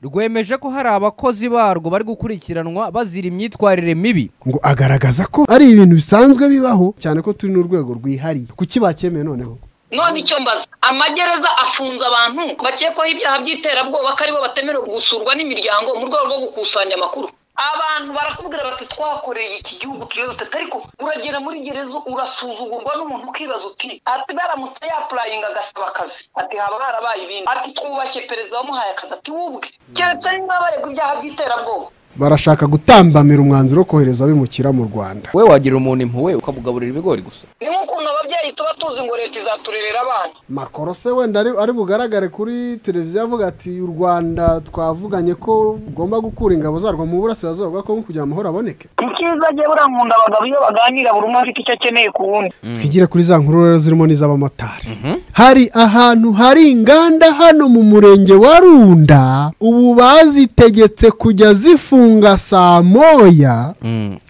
rwemeje ko hari abakozi barwo bari gukurikiranwa bazira imyitwarire mibi ngo agaragaza ko ari ibintu bisanzwe bibaho cyane ko turi n'urwego rwihariye kuki bakemeye noneho none icyo mbaza amagereza afunze abantu bakekwaho ibyaha by'iterabwoba ko aribo batemerewe gusurwa n'imiryango mu rwego rwo gukusanya amakuru abantu barakubwira bati twakoreye iki gihugu tuyobotse ariko uragera muri gereza urasuzugurwa n'umuntu ukibaza uti ati baramutse yapurayinga agasaba akazi ati haba harabaye ibindi ati twubashye perezida wamuhaye akazi ati wubwe keretse niba baregwa ibyaha by'iterabwoba barashaka gutambamira umwanzuro wo kohereza abimukira mu rwanda we wagira umuntu impuhwe ukamugaburira ibigori gusa ni nk'ukuntu ababyeyi tuba tuzi ngo leta izaturerera abana makoro se wenda ari ari bugaragare kuri televiziyo avuga ati u rwanda twavuganye ko rugomba gukura ingabo zarwo mu burasirazuba bwa kongo kugira amahoro aboneke icyiza agiye buriya nkunda abagabo iyo baganira buri umwe afite icyo akeneye ku wundi twigire kuri za nkuru rero zirimo n'iz'abamotari hari ahantu hari inganda hano mu murenge wa runda ubu bazitegetse kujya zifunga saa moya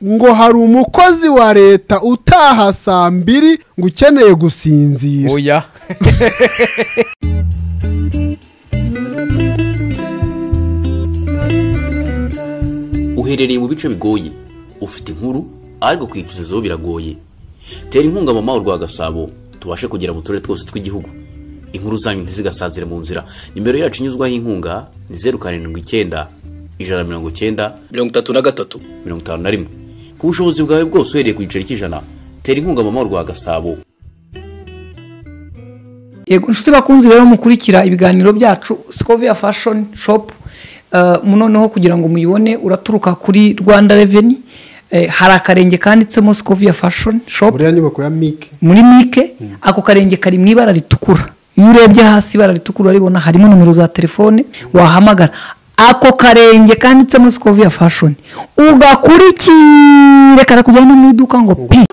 ngo hari umukozi wa leta utaha saa mbiri ngo ukeneye gusinzira oya uherereye mu bice bigoye ufite inkuru ariko kuyitugezaho biragoye tera inkunga mama urwa gasabo tubashe kugera mu turere twose tw'igihugu inkuru zanyu ntizigasazire mu nzira nimero yacu inyuzwaho inkunga ni zeru karindwi icyenda ijana na mirongo icyenda mirongo itatu na gatatu mirongo itanu na rimwe ku bushobozi bwawe bwose uhereye ku giceri cy'ijana tera inkunga mama urwa gasabo yego inshuti bakunze rero mukurikira ibiganiro byacu sikoviya fashoni shopu noneho kugira ngo muyibone uraturuka kuri rwanda reveni Eh, hari akarenge kanditsemo sikoviya fashoni shopu uriya nyubako ya mike muri mike ako karenge kari mu ibara ritukura iyo urebye hasi ibara ritukura uraribona harimo nomero za telefone wahamagara ako karenge kanditsemo sikoviya fashoni ugakurikire karakujyana mu iduka ngo pi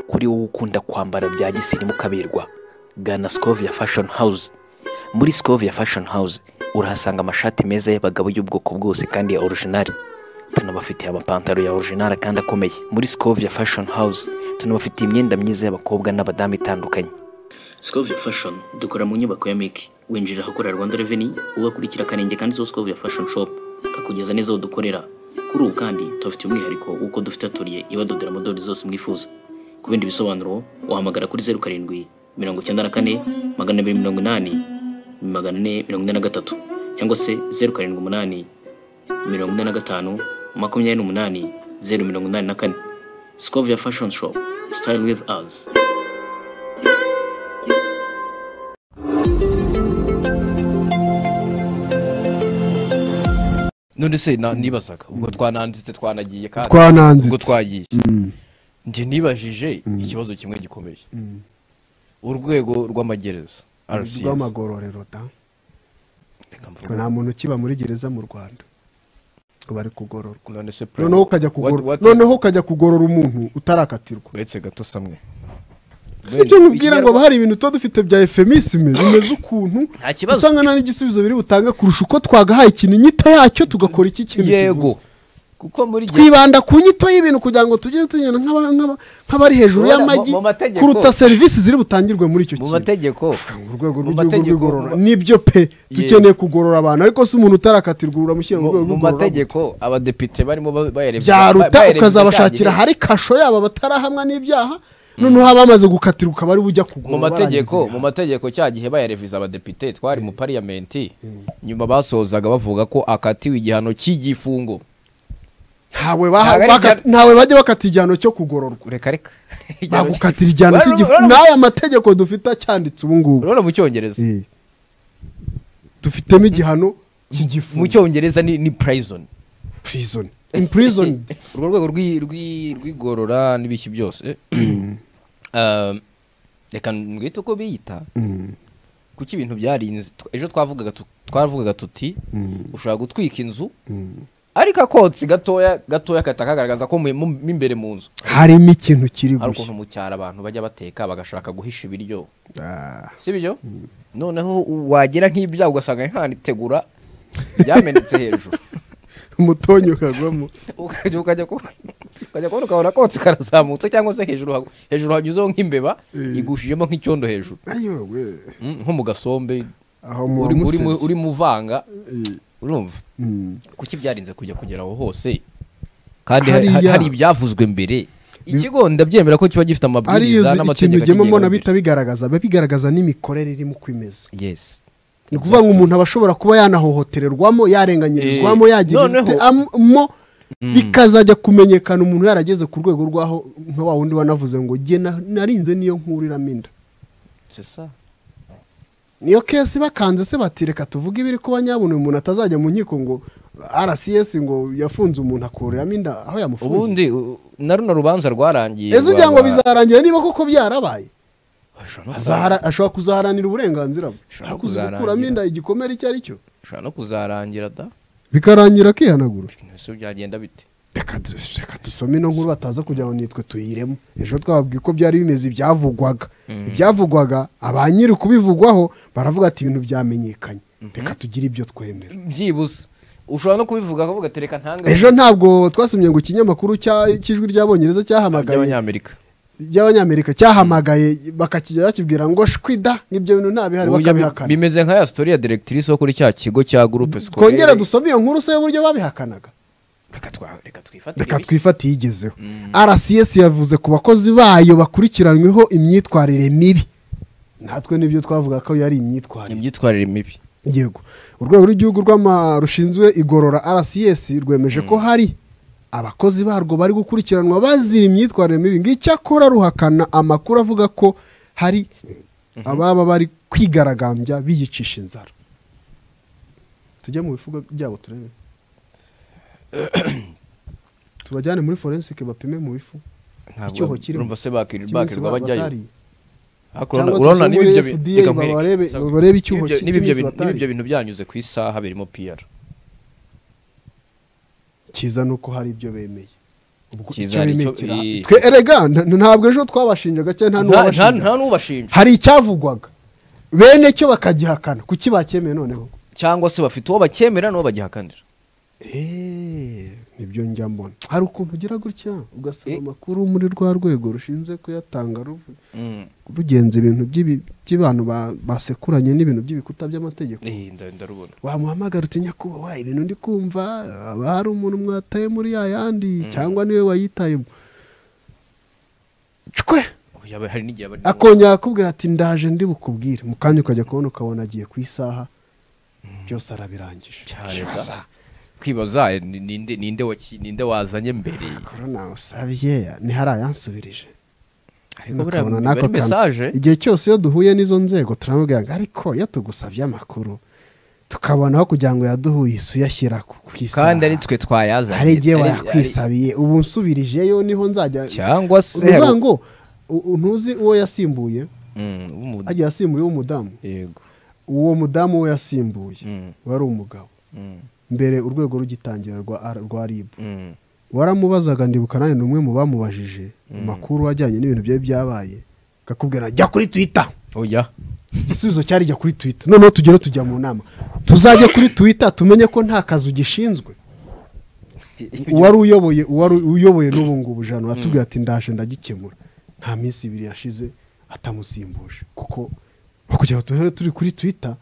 kuri wowe ukunda kwambara bya gisirimu kaberwa gana sikovia fashoni hawuze muri sikovia fashoni hawuze urahasanga amashati meza y'abagabo y'ubwoko bwose kandi ya orojinari tunabafitiye amapantaro ya orojinari kandi akomeye muri sikovia fashoni hawuze tunabafitiye imyenda myiza y'abakobwa n'abadamu itandukanye sikovia fashoni dukora mu nyubako ya miki winjira ahakorera rwanda reveni ugakurikira akarenge kanditseho sikovia fashoni shopu kakugeza neza aho dukorera kuri ubu kandi tubafitiye umwihariko w'uko dufite atoriye ibadodera amadorari zose mwifuza ku bindi bisobanuro wahamagara kuri zeru karindwi mirongo icyenda na kane magana abiri mirongo inani magana ane mirongo ine na gatatu cyangwa se zeru karindwi umunani mirongo ine na gatanu makumyabiri n'umunani zeru mirongo inani na kane sikovia fashoni shopu sitayili wivu azi none se na- nibazaga ubwo twananditse twanagiye kandi ubwo twananzitse twagiye njye nibajije ikibazo kimwe gikomeye urwego rw'amagereza RCS. rw'amagororero da Reka mvuge. Ngo nta muntu ukiba muri gereza mu rwanda ngo bari kugororwa none se pre- noneho ukajya what- kugorora what- noneho ukajya kugorora umuntu utarakatirwa uretse gato samwe ibyo nkubwira ngo Ikinyarwanda- hari ibintu tuba dufite bya efemisime bimeze ukuntu Nta kibazo. usanga nta n'igisubizo biri butange kurusha uko twagahaye ikintu inyito yacyo tugakora iki kintu yego kivuze kuko muri gereza- twibanda ku nyito y'ibintu kugira ngo tujye tugenda nk'aba- nk'aba- nk'abari hejuru Urabona, y'amagi mu- mu mategeko- kuruta serivisi ziri butangirwe muri icyo mu kintu mategeko urwego mu rw'igihugu mategeko- rw'igorora mu- nibyo pe Yego. dukeneye kugorora abantu ariko si umuntu utarakatirwa uramushyira mu mu rwego mu rw'igorora mategeko abadepite barimo ba- bayareba byaruta bayareba ukazabashakira ibijyanye- hari kasho yabo batarahamwa n'ibyaha noneho abamaze gukatirwa ukaba ari bujya mu kugorora mategeko barangiza mu mategeko cya gihe bayareviza abadepite twari mu pariyamenti nyuma basozaga bavuga ko akatiwe igihano cy'igifungo ntawe baha- Ntawe ari bakati- ntawe bajya bakata igihano cyo kugororwa reka reka Igihano cy- bagukatira igihano Urabona- cy'igifu urabona- n'aya mategeko dufite acyanditse ubu ngubu urabona mu cyongereza Eh. dufitemo igihano cy'igifu mu cyongereza ni ni prison prison imprisoned urwo rwego rw'i- rw'i- rw'igorora n'ibiki byose Um, reka mwite uko biyita kuki ibintu byarinze tw- ejo twavugaga tu- twavugaga tuti ushobora gutwika inzu ariko akotsi gatoya gatoya kahita kagaragaza ko mu mu- imbere mu nzu harimo ikintu kiri hari gushya ukuntu mu cyaro abantu bajya bateka bagashaka guhisha ibiryo Ah. si byo noneho u- wagera nk'ibyago ugasanga nkanitegura byamenetse hejuru umutonyi ukagwamo ukajya ukajya ku- ukajya kubona ukabona kotsi karazamutse cyangwa se hejuru ha- hejuru hanyuzeho nk'imbeba igushijemo nk'icyondo hejuru ayiwe Mm, nko mu gasombe aho uri- uri mu- mumusebye uri mu vanga urumva kuki byarinze kujya kugera aho hose kandi hari- Hariya. hari ibyavuzwe mbere ikigo ndabyemera ko kiba gifite ari iyo amabwiriza uzi ikintu n'amategeko ugema mbona akigenga bihita bigaragaza biba bigaragaza n'imikorere irimo uko imeze mbere. Yes. ni ukuvuga ngo umuntu aba ashobora kuba yanahohotererwamo yarenganyirizwamo Eh, noneho- yagirizwamo bikazajya kumenyekana umuntu yarageze ku rwego rw'aho nka wa wundi wanavuze ngo jye na- narinze niyo nkuru iraminda C'est ça. niyo kesi bakanze se bati reka tuvuge ibiri kuba nyabona uyu muntu atazajya mu nkiko ngo rcs ngo yafunze umuntu akuramo inda aho yamufungiye ubundi u- na runo rubanza rwarangiye ese ugira rwa- ngo rwa- bizarangira niba koko byarabaye Ashobora no Azahara- ashobora kuzaharanira uburenganzira bwe Ashobora ashobora kuza kuzaharanira. gukuramo inda igikomere icyo ari cyo ushobora no kuzarangira da bikarangira akihanagura ese byagenda bite reka du- reka dusome ino nkuru bataza kugira ngo nitwe tuyiremo ejo twababwiye uko byari bimeze ibyavugwaga ibyavugwaga aba nyiri kubivugwaho baravuga ati ibintu byamenyekanye reka tugire ibyo twemera byibuze ushobora no kubivuga akavuga ati reka ntange ejo ntabwo twasomye ngo ikinyamakuru cya- cy'ijwi ry'abongereza cyahamagaye by'abanyamerika ry'abanyamerika cyahamagaye bakakijya bakibwira ngo shwida n'ibyo bintu nta bihari Uburyo bi- bakabihakana bimeze nka ya sitori ya directrice wo kuri cya kigo cya groupe scolaire kongera dusome iyo nkuru se y'uburyo babihakanaga reka twa- reka twifatire reka ibi. twifate iyigezeho rcs yavuze ku bakozi bayo bakurikiranyweho imyitwarire mibi natwe nibyo twavuga ko yari imyitwarire imyitwarire mibi yego urwego rw'igihugu rw'ama rushinzwe igorora rcs rwemeje ko hari abakozi barwo bari gukurikiranwa bazira imyitwarire mibi ngo icyakora ruhakana amakuru avuga ko hari ababa bari kwigaragambya biyicisha inzara tujye mu bifugo byabo turebe tubajyane muri forensike bapime mu bifu Icyoho ntabwo kirimo. urumva se bakir- cy'iminsi bakirwa baba bajyayo batariye. Ariko Cyangwa urabona- urabona tujye muri n'ibibyo bi- FDA reka nkwereke. barebe- Sawa. barebe icyuho N'ibyo- ki- n'ibyo cy'iminsi bintu- batari. n'ibyo bintu byanyuze ku isaha birimo pr cyiza ni uko hari ibyo bemeye ubwo Cyiza icyo hari bemeye icyo- kira- i- twe erega n- ntabwo ejo twabashinjaga cyangwa nta Nta- nta n'uwabashinjaga nta n'ubashinja hari icyavugwaga bene cyo bakagihakana kuki bacyemeye noneho cyangwa se bafite uwo bakemera n'uwo bagihakanira eee nibyo njya mbona hari ukuntu ugira gutya ugasaba Eh. amakuru muri rwa rwego rushinzwe kuyatanga ruvu- rugenza ibintu by'ibi- by'abantu ba- basekuranye n'ibintu by'ibikuta by'amategeko Eh, nda- ndarubona wamuhamagara uti nyakubahwa ibintu ndi kumva haba hari umuntu mwataye muri ya yandi cyangwa niwe wayitayemo cwe Ubu yaba- hari n'igihe aba ari ngombwa. akongera akubwira ati ndaje ndi bukubwire mu kanya ukajya kubona ukabona agiye ku isaha byose arabirangije cyane da. kwibaza eh, ni- ninde ninde waki- ninde wazanye mbere korona usabye ntihari ayansubirije ariko buriya Ukabona mu- n'ako muri mesaje kantu. igihe cyose iyo duhuye n'izo nzego turamubwira ngo ariko iyo tugusabye amakuru tukabonaho kugira ngo yaduhuye isuyashyira ku ku isaha kandi ari twe twayazanye hari igihe Ari- wayakwisabiye ubu nshubirijeyo niho nzajya ari- cyangwa se uvuga hari- ngo u- u- ntuzi uwo yasimbuye Mm, w'umu- agiye yasimbuye w'umudamu yego uwo mudamu we yasimbuye Mm. wari umugabo Mm, mbere urwego rugitangira rwa R- rwa rib mm. waramubazaga ndibuka nawe ni umwe mu bamubajije amakuru ajyanye n'ibintu byari byabaye akakubwira jya kuri twitter oya igisubizo cyari jya kuri twitter noneho tugere tujya mu nama tuzajya kuri twitter tumenye ko nta kazu gishinzwe uwari uyoboye uwari uyoboye n'ubu ngubu jana atubwira ati ndaje ndagikemura nta minsi ibiri yashize atamusimbuje kuko kugira ngo duhere turi kuri twitter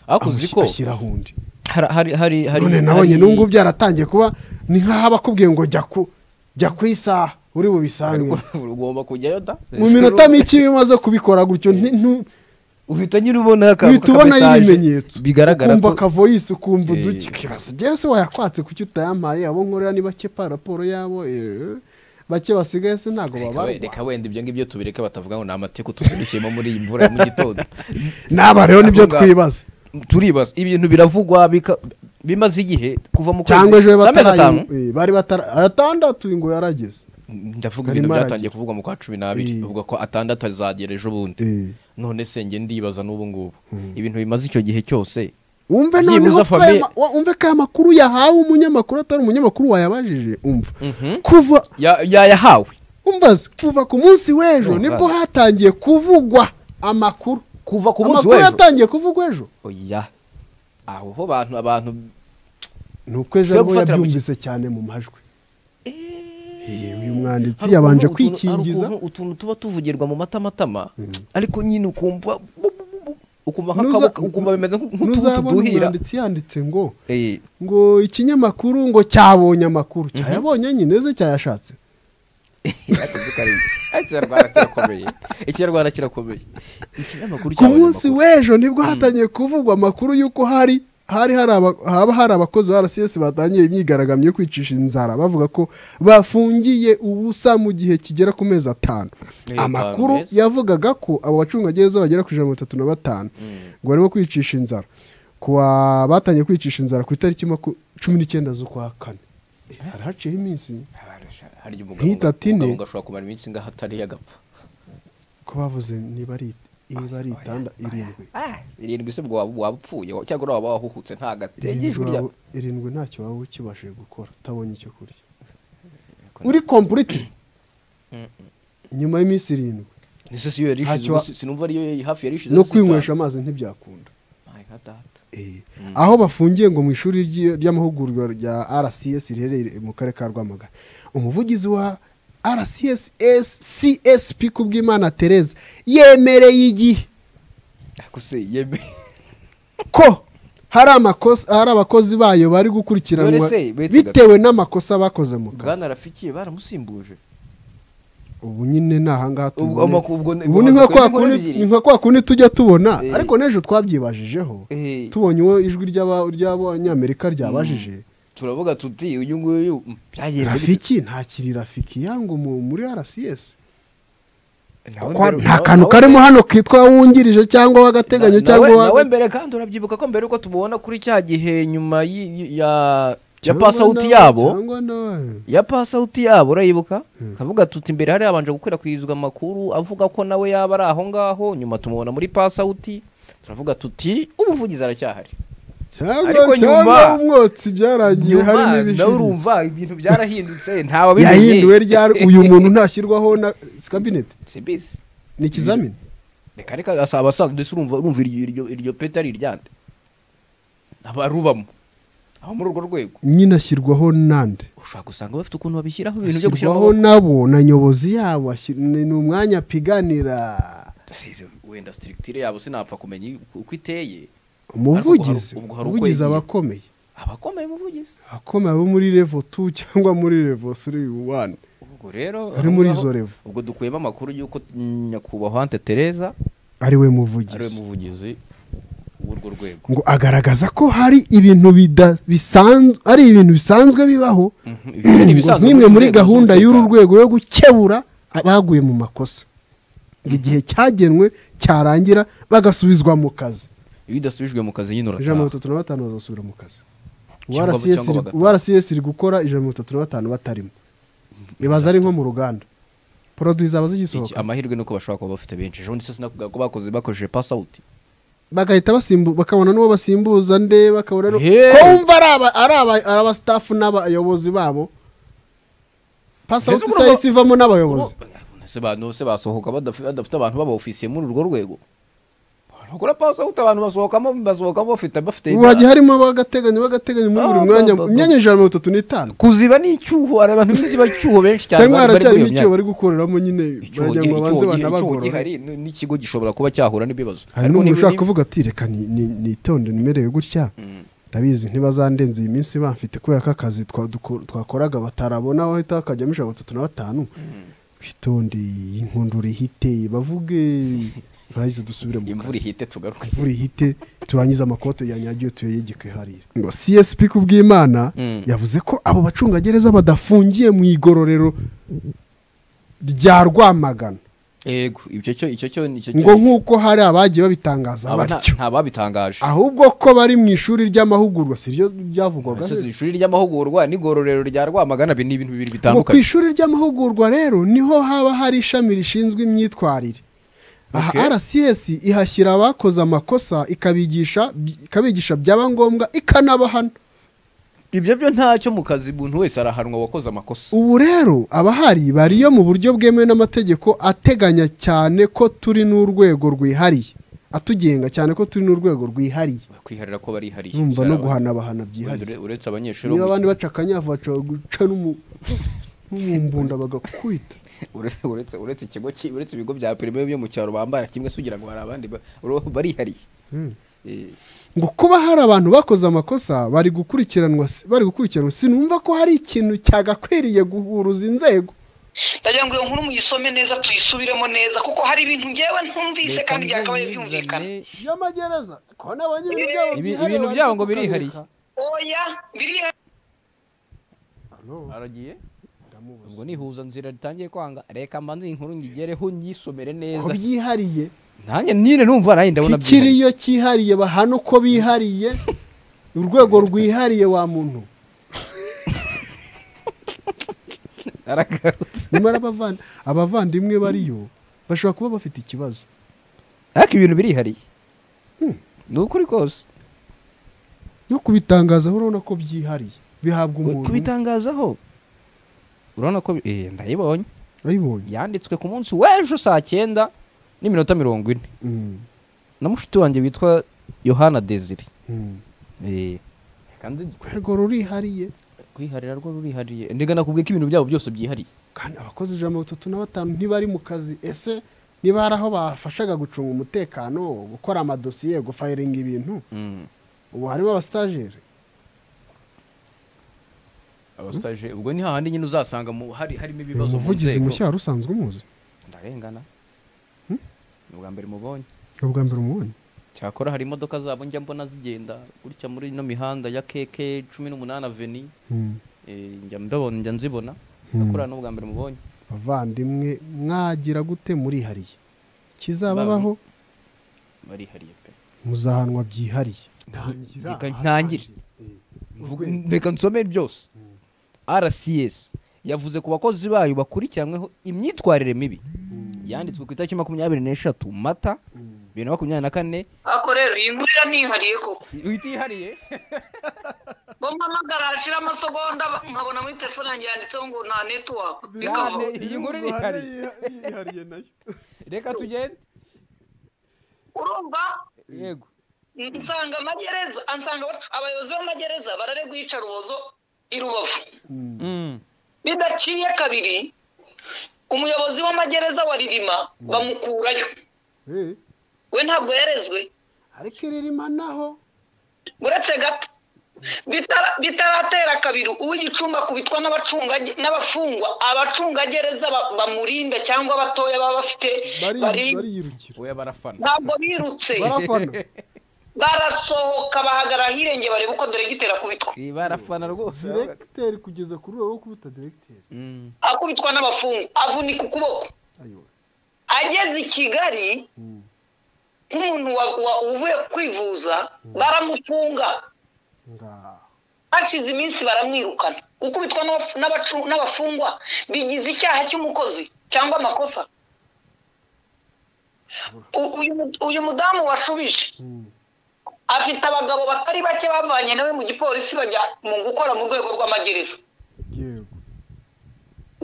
ariko uzi ko ashyiraho undi hari hari hari hari none nabonye n'ubu ngubu byaratangiye kuba ni nk'aho bakubwiye ngo jya ku jya ku isaha uri bubisange ugomba kujyayo da mu minota mike iyo umaze kubikora gutyo nti- ntu- uhita nyine ubona aka- uhita aka ubonayo message ibimenyetso bigaragara ukumva ko akavoyisi ukumva uduke Eh. ukibaza "Jyewe se wayakwatse kuki utayampaye abo nkorera ni bake pa raporo yabo eh, bake basigaye se ntabwo Reka we- babarwa reka wenda ibyo ngibyo tubireke batavuga ngo ni amateka tuzindukiyemo muri iyi mvura ya mu gitondo n'aba rero nibyo Ahongaho. twibaza turibaza ibintu biravugwa bika- bimaze igihe kuva mu kwezi cyangwa ejo z'amezi atanu bataraye- eh, bari batara atandatu ngo yarageze ndavuga Karimo ibintu byatangiye aragira. kuvugwa mu kwa cumi n'abiri Eh. uvuga ko atandatu azagera ejo bundi Eh. none se njye ndibaza n'ubu ngubu ibintu bimaze icyo gihe cyose wumve Byibuze noneho ko Fabien- aya ma- wa- umve ko aya makuru yahawe umunyamakuru atari umunyamakuru wayabajije umva kuva Ya- yayahawe umva se, kuva ku munsi w'ejo Oh, nibwo right. hatangiye kuvugwa amakuru kuva ku munsi amakuru w'ejo yatangiye kuvugwa ejo oya aho ho abantu abantu ni uko Tujya ejo ariho gufatira mu yabyumvise cyane mu majwi Eh, uyu mwanditsi hari yabanje ukuntu- utuntu- hari kwikingiza ukuntu utuntu tuba tuvugirwa mu matamatama ariko nyine ukumva bu- bu- bu- bu- ukumva Nuza- nk'akaboko ukumva bimeze nk'u- nk'utuntu Ntuzabona tuduhira umwanditsi yanditse ngo Eh, ngo ikinyamakuru ngo cyabonye amakuru cyayabonye nyine ze cyayashatse ariko dukareba. Ariko ikinyarwanda kirakomeye ikinyarwanda kirakomeye ikinyamakuru ku cyawe munsi amakuru. w'ejo nibwo hatangiye kuvugwa amakuru y'uko hari hari hari aba- haba hari abakozi ba rcs batangiye imyigaragambyo yo kwicisha inzara bavuga ko bafungiye ubusa mu gihe kigera ku mezi atanu Eh, amakuru atanu, yes. yavugaga ko abo bacungagereza bagera ku ijana na mirongo itatu na batanu ngo barimo kwicisha inzara kuwa batangiye kwicisha inzara ku itariki maku- cumi n'icyenda z'ukwa kane Eh, hari haciyeho iminsi hari igihe Nk'itatu umugabo ine. umugabo ashobora kumara iminsi ingaho atari yagapfa ko bavuze niba ari niba ari itanda irindwi irindwi se ubwo waba waba upfuye wa- cyangwa waba wahuhutse nta gatege irindwi ijwi rya waba- irindwi ntacyo waba ukibashije gukora utabonye icyo kurya uri kompuriti nyuma y'iminsi irindwi ese si yo yari ishize Ntacyo ubu wa- si- sinumva ariyo yari hafi yari ishize no zitanu. kwinywesha amazi ntibyakunda My God, data. Eh, aho bafungiye ngo mu ishuri ry'i- ry'amahugurwa rya rcs riherereye mu karere ka rwamagana umuvugizi wa rcss csp kubwimana tereza yemereye igihe ariko se yeme ko hari amakosa hari abakozi bayo bari gukurikiranwa Dore se, wait a bitewe n'amakosa bakoze mu kazi bwana rafikiye baramusimbuje ubu nyine ni ahangaha Ubwo- tubone. ubwo- ubwo- ubu ni nka ubwo- kwa ubwo- kundi- ebyiri. ni nka kwa kundi tujya tubona Eh. ariko n'ejo twabyibajijeho Eh. tubonye uwo ijwi ry'aba- ry'abanyamerika ryabajije turavuga tuti uyu nguyu mm, byagenze bite? rafiki ntakiri rafiki yangu mu- muri rcs Nawe Kwa- mbere- nta nawe- kantu nawe- karimo hano kitwa wungirije cyangwa w'agateganyo Na- cyangwa nawe- uwa- nawe mbere kandi urabyibuka ko mbere uko tubona kuri cya gihe nyuma y'i- y'i- ya ya cyangwa pasawuti nawe- yabo cyangwa nawe. ya pasawuti yabo urayibuka kavuga tuti imbere hari habanje gukwirakwizwa amakuru avuga ko nawe yaba ari aho ngaho nyuma tumubona muri pasawuti turavuga tuti ubuvugizi aracyahari Ariko cyangwa nyuma- cyangwa umwotsi byarangiye nyuma hari nawe n'ibijiji urumva ibintu byarahindutse ntawe yahinduwe ryari uyu muntu ntashyirwaho na si kabineti sibisi ni ikizamini reka reka asaba abasaza ndetse urumva urumva iryo iryo iryo peti ari iryande abarubamo aho muri urwo rwego nyine ashyirwaho n'andi ushobora gusanga bafite ukuntu babishyiraho ibintu byo gushyiraho ashyirwaho nabo na nyobozi yabo ashyir- ni ni umwanya apiganira Asize wenda sitirikitire yabo sinapfa kumenya uko iteye umuvugizi ubwo hari uko umuvugizi yagiye. aba akomeye abakomeye mu buvugizi akomeye abo muri revo tu cyangwa muri revo tiri wani ubwo rero Ari aho muri ngaho- izo level. ubwo dukuyemo amakuru y'uko nyakubahwa ante tereza ari ari we we muvugizi muvugizi w'urwo rwego ngo agaragaza ko hari ibintu bida- bisanzwe ari ibintu bisanzwe bibaho Mhm, ibyo ni ngo ibisanzwe nk'imwe mu muri nzego gahunda y'uru z'umutekano. rwego yo gukebura abaguye mu makosa ngo igihe cyagenwe cyarangira bagasubizwa mu kazi iyo udasubijwe mu kazi nyine ijana na mirongo urataha itatu na batanu bazasubira mu kazi Cyangwa- cyangwa bagataha. uwa rcs iri gukora ijana na mirongo itatu na batanu batarimo ibaza ari nko mu ruganda poroduwi zaba Iki- zigisohoka amahirwe ni uko bashobora kuba bafite benshi ejo bundi se sinakuvuga ko bakoze bakoresheje pasawuti bagahita basimbu bakabona n'uwo basimbuza nde bakabona n'uwo- Hey! ko wumva ari aba- ari aba- ari abasitafu n'abayobozi babo pasawuti Mbese isahise urumva- ivamo n'abayobozi se bantu se basohoka badaf- badafite abantu b'abofisiye muri urwo rwego kuri pasawuti abantu basohokamo basohokamo bafite bafite ubu hagiye harimo ab'agateganyo b'agateganyo muri buri Ah, mwanya ba- ba- imyanya ijana na mirongo itatu n'itanu kuziba n'icyuho hari abantu b'inziba cyuho benshi cyane cyangwa bari- bari muri haracyarimo iyo icyo myanya. bari gukoreramo nyine Icyuho bajya ngo gihe- banze icyuho gihe- icyuho banabagorore gihari n- n'ikigo gishobora kuba cyahura n'ibibazo hari Ariko n'umuntu niba- ushaka kuvuga ati reka ni- ni- nitonde nimerewe gutya ndabizi ntibazandenze iyi minsi bamfite kubera ko akazi twa- duko- twakoraga batarabona aho ahita hakajyamo ijana na mirongo itatu na batanu witonde iyi nkundura ihite bavuge ntarangiza dusubire mu imvura kazi ihite tugaruke imvura ihite turangize amakote yanyagiwe tuyayegeke hariya ngo csp kubw'imana Mm. yavuze ko abo bacungagereza badafungiye mu igororero rya rwamagana yego icyo cyo icyo cyo nicyo ngo nk'uko hari abagiye babitangaza batyo nta babitangaje ahubwo ko bari mu ishuri ry'amahugurwa si ryo byavugwaga Ese si ishuri ry'amahugurwa n'igororero rya rwamagana ibi ni ibintu bibiri ngo ku bitandukanye ishuri ry'amahugurwa rero niho haba hari ishami rishinzwe imyitwarire aha Okay. rcs ihashyira abakoze amakosa ikabigisha ikabigisha byaba ngombwa ikanabahana ibyo byo ntacyo mu kazi umuntu wese arahanwa wakoze amakosa ubu rero abahari bariyo mu buryo bwemewe n'amategeko ateganya cyane ko turi n'urwego rwihariye atugenga cyane ko turi n'urwego rwihariye kwiharira ko barihariye numva cyane no abandi- guhanabahana byihariye Ure- uretse abanyeshuri bo niba mu- abandi baca akanyavu bashobora guca n'umu nk'imbunda bagakwita uretse uretse uretse ikigo ki- uretse ibigo bya primaire byo mu cyaro bambara kimwe se ugira ngo hari abandi ba- uro- barihariye Eh, ngo kuba hari abantu bakoze amakosa bari gukurikiranwa si- bari gukurikiranwa sinumva ko hari ikintu cyagakwiriye guhuruza inzego ndagira ngo iyo nkuru muyisome neza tuyisubiremo neza kuko hari ibintu ngewe ntumvise Leta kandi byakabaye ntizane- byumvikana y'amagereza ko nabonye ibintu byabo Ibi- byihariye ibintu bari byabo ngo kutukabereka. birihariye. oya biri aragiye ubwo nihuza nzira ritangiye kwanga reka mbanze iyi nkuru ngigereho nyisomere ko neza byihariye nanjye nyine numva nayo ndabona byihariye. kikiriyo cyihariye bahana uko bihariye urwego rwihariye wa muntu aragarutse nyamara abavand- abavandimwe bariyo bashobora kuba bafite ikibazo ariko ibintu birihariye ni ukuri kose no kubitangazaho urabona ko byihariye bihabwa umuntu kubitangazaho urabona ko bi- eh, ndayibonye urabibonye yanditswe ku munsi w'ejo saa cyenda n'iminota mirongo ine Mm, na mushiki wanjye witwa yohana desire mm. kandi urwego rurihariye kwiharira rwo rurihariye ndega nakubwiye ko ibintu byabo byose byihariye kandi abakozi ijana na batatu na batanu ntibari mu kazi ese niba hari aho bafashaga gucunga umutekano gukora amadosiye gufayiringa ibintu ubu harimo abasitajeri abasitaje ubwo ni hahandi nyine uzasanga mu- hari harimo uyu ibibazo mu muvugizi nzego. mushya wari usanzwe umuzi ndarengana ni ubwa mbere mubonye ni ubwa mbere umubonye cyakora hari imodoka zabo njya mbona zigenda gutya muri ino mihanda ya keke cumi n'umunani aveni Mm. eh, njya mbabona njya nzibona Mm. akora n'ubwa mbere mubonye bavandimwe mwagira gute murihariye kizababaho barihariye pe muzahanwa byihariye Reka ntangire Mvuge- reka nsome byose rcs yavuze ku bakozi bayo bakurikiranyweho imyitwarire mibi yanditswe ku itariki makumyabiri n'eshatu mata bibiri na makumyabiri na kane ako rero iyi nkuru iranihariye koko utihariye bo mpamagara hashira amasegonda nkabona muri telefone yanjye yanditseho ngo nta netiwaka bikava iyi nkuru irihariye reka tugende urumva yego nsanga amagereza ansanga abac- abayobozi b'amagereza bararegwa iyicarubozo i rubavu Mm. bidaciye kabiri umuyobozi w'amagereza wa ririma bamukurayo Eh, we ntabwo yarezwe ariko iririma naho uretse gato Bitara- bitaratera kabiri uw'igicumbi akubitwa n'abacungaje- n'abafungwa abacungagereza ba- bamurinda cyangwa abatoya baba bafite bari bari- bariyirukira oya barafana ntabwo birutse barafana barasohoka bahagarara ahirengeye barebe uko deregiteri akubitwa Eh, barafana rwose diregiteri kugeza ku rwego rwo kubita diregiteri Mm. akubitwa n'abafungwa avunika ukuboko ayo ageze i kigali nk'umuntu wa- wa- uvuye kwivuza baramufunga ngaho hashize iminsi baramwirukana ukubitwa n'abafu- n'abacu- n'abafungwa bigize icyaha cy'umukozi cyangwa amakosa U- uyu mu- uyu mudamu washubije afite abagabo batari bake bavanye nawe mu gipolisi bajya mu gukora mu rwego rw'amagereza yego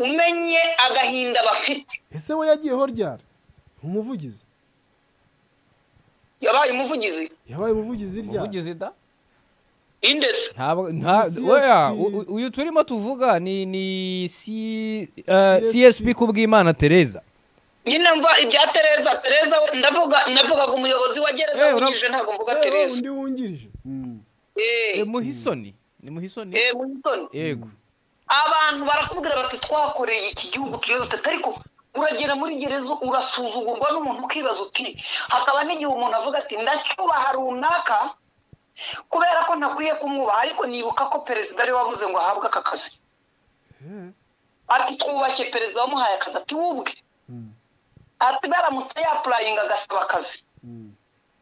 umenye agahinda bafite ese we yagiyeho ryari umuvugizi yabaye umuvugizi yabaye umuvugizi ryari umuvugizi da indesi ntabwo nta CSP. oya u- u- uyu turimo tuvuga ni ni C- eh, CSP. csp kubwimana tereza nyine mva ibya tereza tereza we ndavuga ndavugaga umuyobozi wa gereza Eh, ura- wungirije ntabwo mvuga Eh, tereza undi wungirije Eh, Eh, muhisoni ni muhisoni eh, Winston, yego abantu barakubwira bati twakoreye iki gihugu turiyo dutatu ariko uragera muri gereza urasuzugurwa n'umuntu ukibaza uti hakaba n'igihe umuntu avuga ati ndacyubaha runaka kubera ko ntakwiye kumwubaha ariko nibuka ko perezida ari we wavuze ngo ahabwe aka kazi ati twubashye perezida wamuhaye akazi ati wubwe ati baramutse yapurayinga agasaba akazi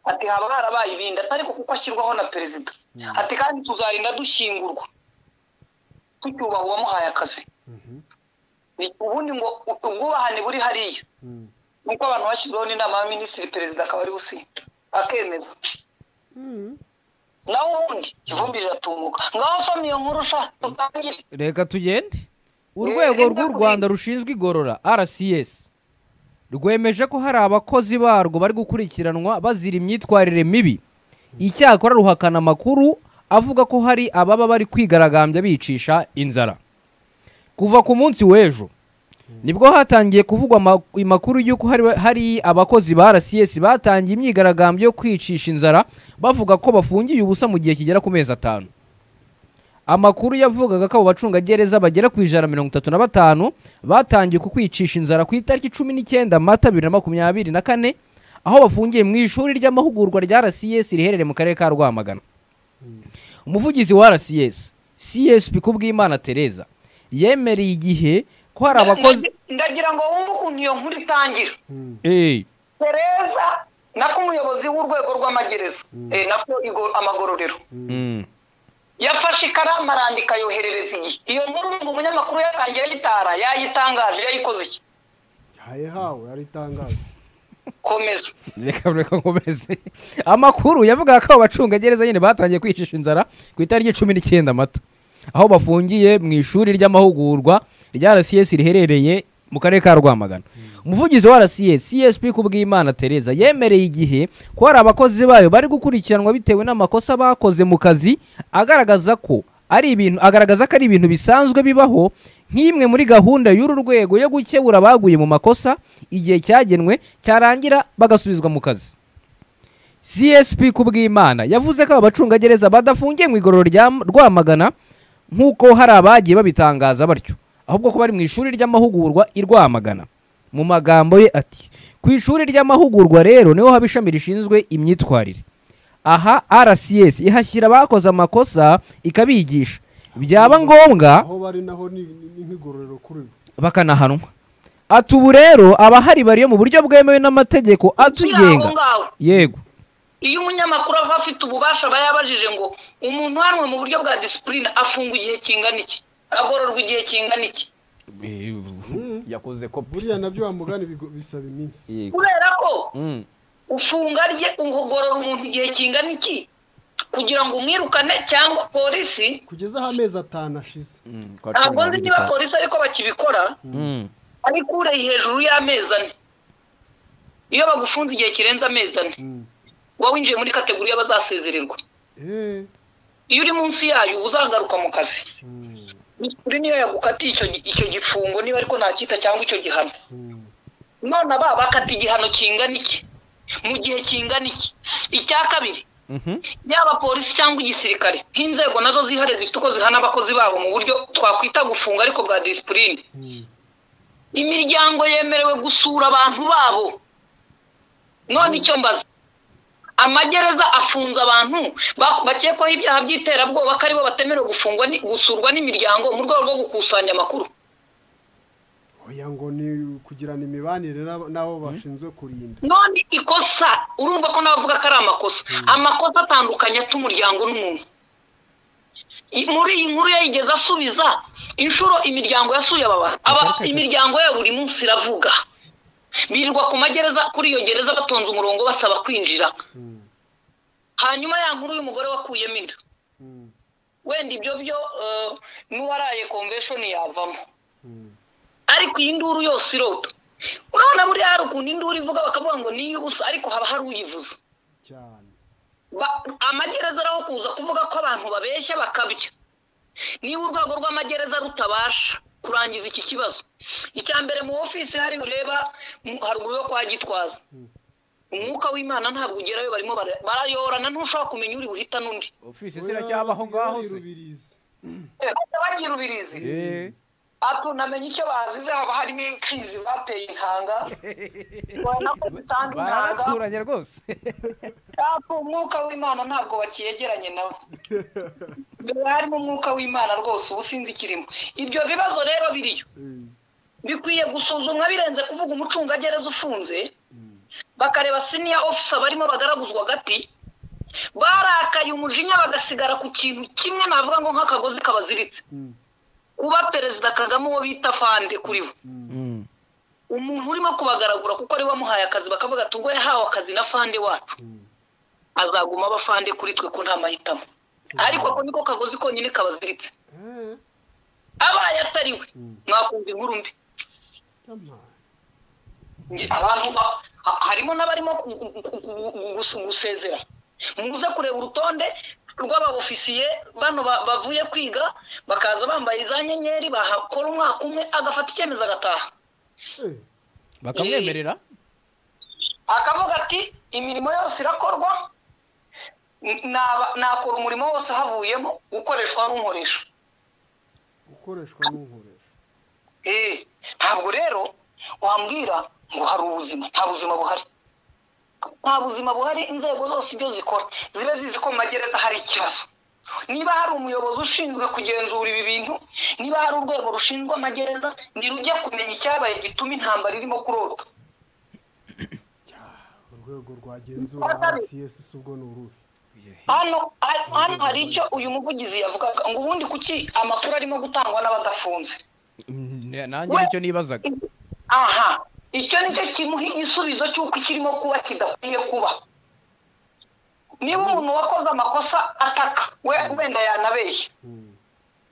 ati haba harabaye ibindi atari ko kuko ashyirwaho na perezida ati kandi tuzarinda dushyingurwa tucyubaha uwamuhaye akazi Ni- ubundi ngo u- ubwubahane buri hariya nuko abantu bashyizweho n'inama y'abaminisitiri perezida akaba ari gusinya akemeza naho ubundi ivumbi riratumuka ngaho nsoma iyo nkuru sha tutangire reka tugende urwego reka rw'u tugende. rwanda rushinzwe igorora rcs rwemeje ko hari abakozi barwo bari gukurikiranwa bazira imyitwarire mibi icyakora ruhakana amakuru avuga ko hari ababa bari kwigaragambya bicisha inzara kuva ku munsi w'ejo nibwo hatangiye kuvugwa ama- amakuru y'uko hari, hari abakozi ba rcs batangiye imyigaragambyo yo kwicisha inzara bavuga ko bafungiye ubusa mu gihe kigera ku mezi atanu amakuru yavugaga ko abo bacungagereza bagera ku ijana mirongo itatu na batanu batangiye ku kwicisha inzara ku itariki cumi n'icyenda mata bibiri na makumyabiri na kane aho bafungiye mu ishuri ry'amahugurwa rya rcs riherereye mu karere ka rwamagana umuvugizi wa rcs csp kubwimana tereza yemereye igihe ko hari abakozi Ndagi- ndagira ngo wumve ukuntu iyo nkuru itangira Eh, tereza nako umuyobozi w'urwego rw'amagereza eh, nako igo- amagororero mm, yafashe ikaramu arandika yoherereza igihe iyo nkuru ngo umunyamakuru yarangiye ayitara yayitangaje yayikoze iki haye hawe ari itangazo komeza reka reka nkomeze amakuru yavugaga ko abo bacungagereza nyine batangiye kwicisha inzara ku itariki cumi n'icyenda mata aho bafungiye mu ishuri ry'amahugurwa rya rcs riherereye mu karere ka rwamagana umuvugizi wa rcs csp kubwimana tereza yemereye igihe ko hari abakozi bayo bari gukurikiranwa bitewe n'amakosa bakoze mu kazi agaragaza ko ari ibintu agaragaza ko ari ibintu bisanzwe bibaho nk'imwe muri gahunda y'uru rwego yo gukebura abaguye mu makosa igihe cyagenwe cyarangira bagasubizwa mu kazi csp kubwimana yavuze ko aba bacungagereza badafungiye mu igororo rya rwamagana nk'uko hari abagiye babitangaza batyo ahubwo ko bari mu ishuri ry'amahugurwa i rwamagana mu magambo ye ati ku ishuri ry'amahugurwa rero niho haba ishami rishinzwe imyitwarire aha rcs ihashyira abakoze amakosa ikabigisha byaba ngombwa aho bari naho ni ni- ni nk'igororero kuri bo bakanahanwa ati ubu rero abahari bariyo mu buryo bwemewe n'amategeko aho atugenga ngaho yego iyo umunyamakuru ava afite ububasha aba yabajije ngo umuntu uhanwe mu buryo bwa disipurine afungwa igihe kingana iki agororwa igihe kingana iki yakoze buriya nabyo wamugana bisaba iminsi kubera ko ufunga rye ugorora umuntu igihe kingana iki kugira ngo umwirukane cyangwa polisi kugeza aho amezi atanu ashize ntabwo nzi niba polisi ariko bakibikora ariko ureye hejuru y'amezi ane iyo bagufunze igihe kirenze amezi ane Mm. uba winjiye muri kategori y'abazasezererwa Eh, iyo uri munsi yayo uba uzagaruka mu kazi mm, kuri niyo yagukatiye icyo gi- icyo gifungo niba ariko ntakita cyangwa icyo gihano mm. none aba bakata igihano kingana iki mu gihe kingana iki icya kabiri yaba polisi cyangwa igisirikare nk'inzego nazo zihariye zifite uko zihana abakozi babo mu buryo twakwita gufunga ariko bwa disipurine imiryango yemerewe gusura abantu babo none icyo mbaza amagereza afunze abantu ba- bakekwaho ibyaha by'iterabwoba ko aribo batemerewe gufungwa ni- gusurwa n'imiryango mu rwego rwo gukusanya amakuru oya ngo ni ukugirana imibanire n'abo- n'abo bashinzwe kurinda none ikosa urumva ko nabavuga ko ari amakosa amakosa atandukanye ata umuryango n'umuntu I- muri iyi nkuru yayigeze asubiza inshuro imiryango yasuye aba bantu aba imiryango yabo buri munsi iravuga birirwa ku magereza kuri iyo gereza batonze umurongo basaba kwinjira hanyuma ya nkuru y'umugore wakuyemo inda Mm, wenda ibyo byo eh, n'uwaraye konveshoni yavamo mm. ariko iyi nduru yose irota urabona buriya hari ukuntu induru ivuga bakavuga ngo niyo ubusa ariko haba hari uyivuza cyane Ba- amagereza araho kuza kuvuga ko abantu babeshya bakabya niba urwego rw'amagereza rutabasha kurangiza iki kibazo icya mbere mu ofisi hari ureba mu- haruguru yo kwa gitwaza umwuka w'imana ntabwo ugerayo barimo bara- barayorana ntushobora kumenya uri buhita n'undi ofisi Rubirizi. Eh, bajya bagira ubirizi Ati unamenye icyo bazize haba harimo imfizi bateye intanga ubona ko zitanga intanga baraturanye rwose Ati umwuka w'imana ntabwo bakiyegeranye nawe mbere harimo umwuka w'imana rwose uba usinzi ikirimo ibyo bibazo rero biriyo Eh, bikwiye gusuzumwa birenze kuvuga umucungagereza ufunze bakareba siniya ofisa barimo bagaraguzwa agati barakaye umujinya bagasigara ku kintu kimwe navuga ngo nk'akagozi kabaziritse Mm. kuba perezida kagame uwo bita fande kuri bo umuntu urimo kubagaragura kuko ari wamuhaye akazi bakavuga ati ubwo yahawe akazi na fande wacu azaguma aba fande kuri twe ko nta mahitamo ariko ako niko kagozi konyine kabaziritse eh, abaye atariwe mwakumva inkuru mbi tamara. Nge- abantu ba- ha- harimo n'abarimo ku- ku- ku- ku- gus- gusezera muze kureba urutonde rw'ababofisiye bano ba- bavuye kwiga bakaza bambaye za nyenyeri bahakora umwaka umwe agafata icyemezo agataha bakamwemerera akavuga ati imirimo yose irakorwa n- naba- nakora umurimo wose havuyemo ukoreshwa n'umukoresha gukoreshwa n'ukoresha Eh, ntabwo rero wambwira ngo hari ubuzima nta buzima buhari nta buzima buhari inzego zose ibyo zikora zibe zizi ko mu magereza hari ikibazo niba hari umuyobozi ushinzwe kugenzura ibi bintu niba hari urwego rushinzwe amagereza ntirujya kumenya icyabaye gituma intambara irimo kurota urwego rwagenzura rcs ubwo ni uruhe hano hano hari icyo uyu muvugizi yavugaga ngo ubundi kuki amakuru arimo gutangwa n'abadafunze Mm, nanjye nicyo nibazaga aha icyo ni cyo kimuha igisubizo cy'uko ikirimo kuba kidakwiye kuba niba umuntu wakoze amakosa ataka we wenda yanabeshya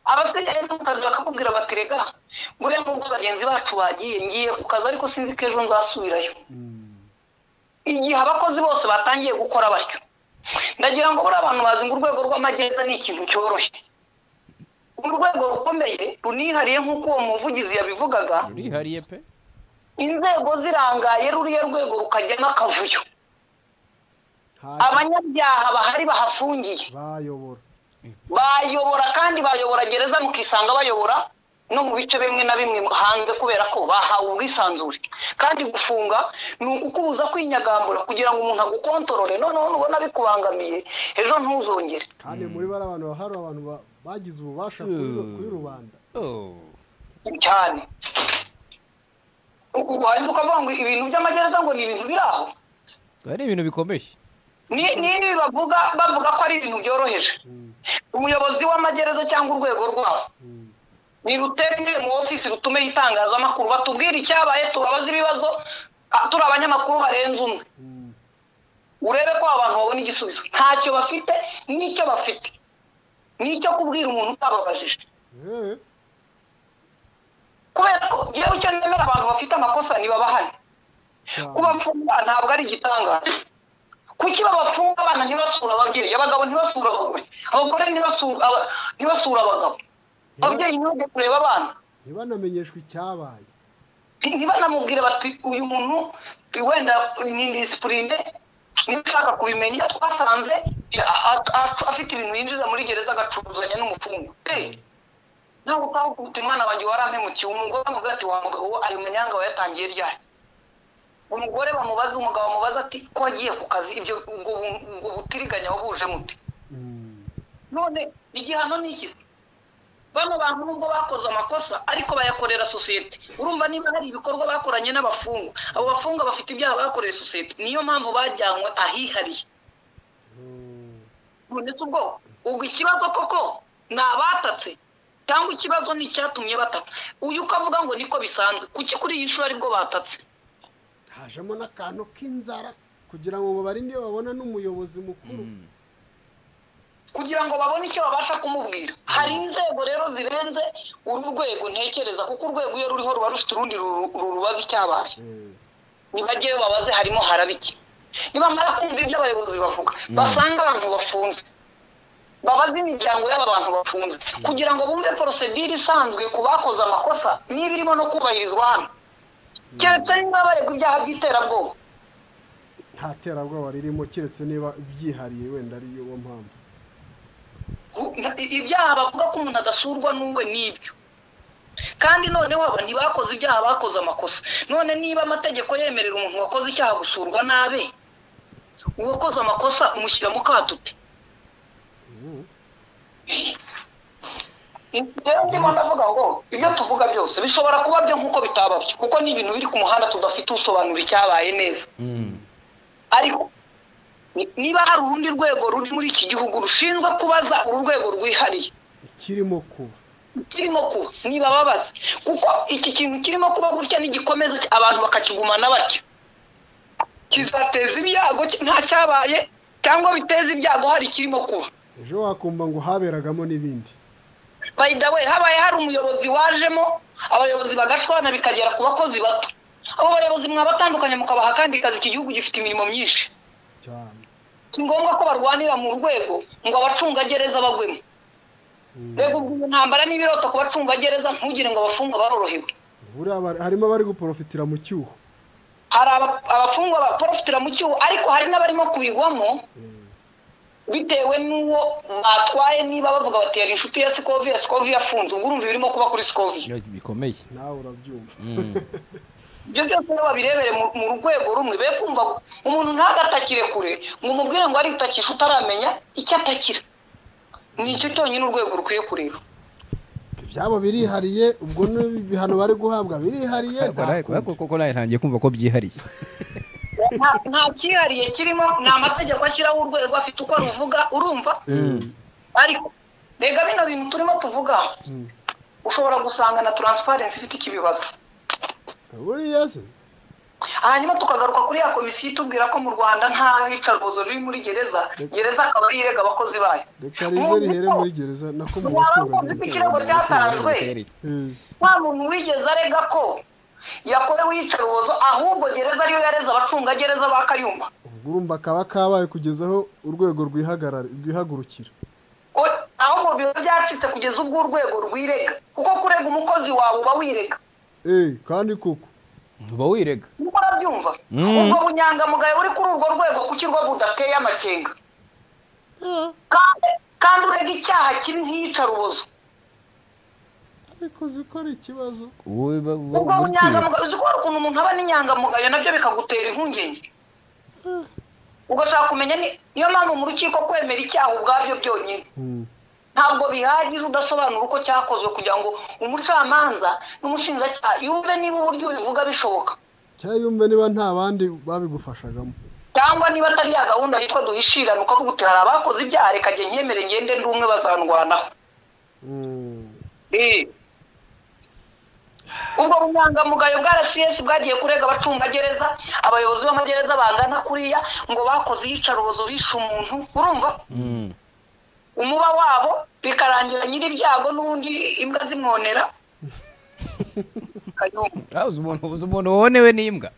abasigaye no mu kazi bakakubwira bati rega buriya nubwo bagenzi bacu bagiye ngiye ku kazi ariko sinzi ko ejo nzasubirayo igihe abakozi bose batangiye gukora batyo ndagira ngo buriya abantu bazi ngo urwego rw'amagereza ni ikintu cyoroshye urwego rukomeye runihariye nk'uko uwo muvugizi yabivugaga rurihariye pe inzego zirangaye ruriya rwego rukajyamo akavuyo abanyabyaha bahari bahafungiye bayobora bayobora kandi bayobora gereza mukisanga bayobora no mu bice bimwe na bimwe hanze kubera ko bahawe ubwisanzure kandi gufunga ni ukukubuza kwinyagambura kugira ngo umuntu agukontorore noneho nubona bikubangamiye ejo ntuzongere kandi muri bari abantu hari abantu ba- bagize ububasha kuri- kuri rubanda Oh. cyane wahita ukavuga ngo ibintu by'amagereza ngo ni ibintu biri aho Biba ari ibintu bikomeye ni ni ibi bavuga bavuga ko ari ibintu byoroheje umuyobozi w'amagereza cyangwa urwego rwabo nirutere mu ofisi rutume itangazamakuru batubwire icyabaye tubabaze ibibazo ah, turi abanyamakuru barenze umwe urebe ko abantu babona igisubizo ntacyo bafite n'icyo bafite n'icyo kubwira umuntu utababajije Eh, kubera ko yewe icyo nemera abantu bafite amakosa ntibabahane cyane. kubafunga ntabwo ari igitangaza kuki babafunga abana ntibasure ababyeyi abagabo ntibasure abagore abagore ntibasure aba- ntibasure abagabo ababyeyi ntibajye kureba abana ntibanamenyeshwe icyabaye Nti- ntibanamubwire bati uyu muntu wenda ni disipurine niba ushaka kubimenya twasanze a- a- a- afite ibintu yinjiza muri gereza agacuruzanya n'umupfumu ntabwo utahukubita umwana wanjye warampemukiye umugore amuvuga ati wa mugabo we ayo manyanga wayatangiye ryari umugore bamubaza umugabo amubaza ati ko wagiye ku kazi ibyo ubwo bu- ubwo butiriganya wabuje muti none igihano ni iki se bano bantu nubwo bakoze amakosa ariko bayakorera sosiyete urumva niba hari ibikorwa bakoranye n'abafungwa abo bafungwa bafite ibyaha bakoreye sosiyete niyo mpamvu bajyanywe ahihariye none se ubwo ubwo ikibazo koko ni abatatse cyangwa ikibazo ni icyatumye batata uyu ukavuga ngo niko bisanzwe kuki kuri iyi nshuro aribwo batatse hajemo n'akantu k'inzara kugira ngo barinde babona n'umuyobozi mukuru kugira ngo babone icyo babasha kumubwira hari inzego rero zirenze uru rwego ntekereza kuko urwego iyo ruriho ruba rufite urundi ruru- rurubaza icyabaye Eh, nibajyeyo babaze harimo harabiki nibamara kumva ibyo abayobozi bavuga basanga abantu bafunze babaze imiryango y'aba bantu bafunze kugira ngo bumve porosedire isanzwe ku bakoze amakosa niba irimo no kubahirizwa hano keretse niba baregwa ibyaha by'iterabwoba nta terabwoba ririmo keretse niba byihariye wenda ari yo mpamvu ibyaha bavuga ko umuntu adasurwa n'uwe n'ibyo kandi noneho aba ntibakoze ibyaha bakoze amakosa none niba amategeko yemerera umuntu wakoze icyaha gusurwa nabe uwakoze amakosa umushyira mu kato pe rero ndimo ndavuga ngo ibyo tuvuga byose bishobora kuba byo nk'uko bitaba byo kuko ni ibintu biri ku muhanda tudafite usobanura icyabaye neza ariko ni- niba hari urundi rwego ruri muri iki gihugu rushinzwe kubaza uru rwego rwihariye ikirimo kuba kirimo kuba niba babaza kuko iki kintu kirimo kuba gutya nigikomeza abantu bakakigumana batyo kizateza ibyago ki- nta cyabaye cyangwa biteza ibyago hari ikirimo kuba ejo wakumva ngo haberagamo n'ibindi by the way habaye hari umuyobozi wajemo abayobozi bagashwana bikagera ku bakozi bato abo bayobozi mwabatandukanye mukabaha kandi kazi iki gihugu gifite imirimo myinshi cyane si ngombwa ko barwanira mu rwego ngo abacungagereza bagwemo mbega ubwo ntambara n'ibiroto ku bacungagereza ntugire ngo abafungwa barorohewe buriya bari- harimo abari guporofitira mu cyuho hari aba- abafungwa baporofitira mu cyuho ariko hari n'abarimo kubigwamo bitewe n'uwo batwaye niba bavuga bati yari inshuti ya sikoviya sikoviya afunze ubwo urumva ibirimo kuba kuri sikoviya Iyo bikomeye nawe urabyumva Mm. ibyo byose rero babirebere mu- mu rwego rumwe be kumva ko umuntu ntagatakire kure ngo umubwire ngo aritakisha utaramenya icyo atakira nicyo cyonyine urwego rukwiye kureba ibyabo birihariye ubwo n'ibihano bari guhabwa birihariye nta Kora- kora- koko koko nawe ntangiye kumva ko byihariye Nta- nta cyihariye kirimo ni amategeko ashyiraho urwego afite uko ruvuga urumva ariko rega bino bintu turimo tuvuga ushobora gusanga na taransiparensi ifite ikibibazo buriya se hanyuma tukagaruka kuri ya komisiyo itubwira ko mu rwanda nta iyicarubozo riri muri gereza gereza akaba ari irega abakozi bayo reka rize rihere muri gereza nako mu waba ukunze ko ikirego cyatanzwe nta muntu wigeze arega ko yakorewe iyicarubozo ahubwo gereza ariyo yareze abacungagereza ba kayumba ubwo urumva kaba kabaye kugeza aho urwego rwihagarara rwihagurukira O- aho ngo biba byacitse kugeza ubwo urwego rwirega kuko kurega umukozi wawe uba wirega eee kandi koko uba wirega nkuko urabyumva Mm. ubwo bunyangamugayo buri kuri urwo rwego kukirwa budateye amakenga kandi kandi urega icyaha kiri nk'iyicarubozo ariko zikora ikibazo wowe ba- ba- ubwo muri kwiba. bunyangamugayo uzi ko hari ukuntu umuntu aba n'inyangamugayo nabyo bikagutera impungenge ugashaka kumenya ni- niyo mpamvu mu rukiko kwemera icyaha ubwabyo byonyine ntabwo bihagije udasobanura uko cyakozwe kugira ngo umucamanza n'umushinjacyaha yumve niba uburyo bivuga bishoboka cyangwa yumve niba nta bandi babigufashagamo cyangwa niba atari ya gahunda yitwa duhishirane ukavuga uti hari abakoze ibyaha reka njye nyemere ngende ndi umwe bazandwanaho Eh. ubwo bunyangamugayo bwa rcs bwagiye kurega abacungagereza abayobozi b'amagereza bangana kuriya ngo bakoze iyicarubozo bishe umuntu urumva Mm. umuba wabo bikarangira nyir'ibyago n'ubundi imbwa zimwonera Kayumba. Ah, uzi umuntu uzi umuntu wonewe n'imbwa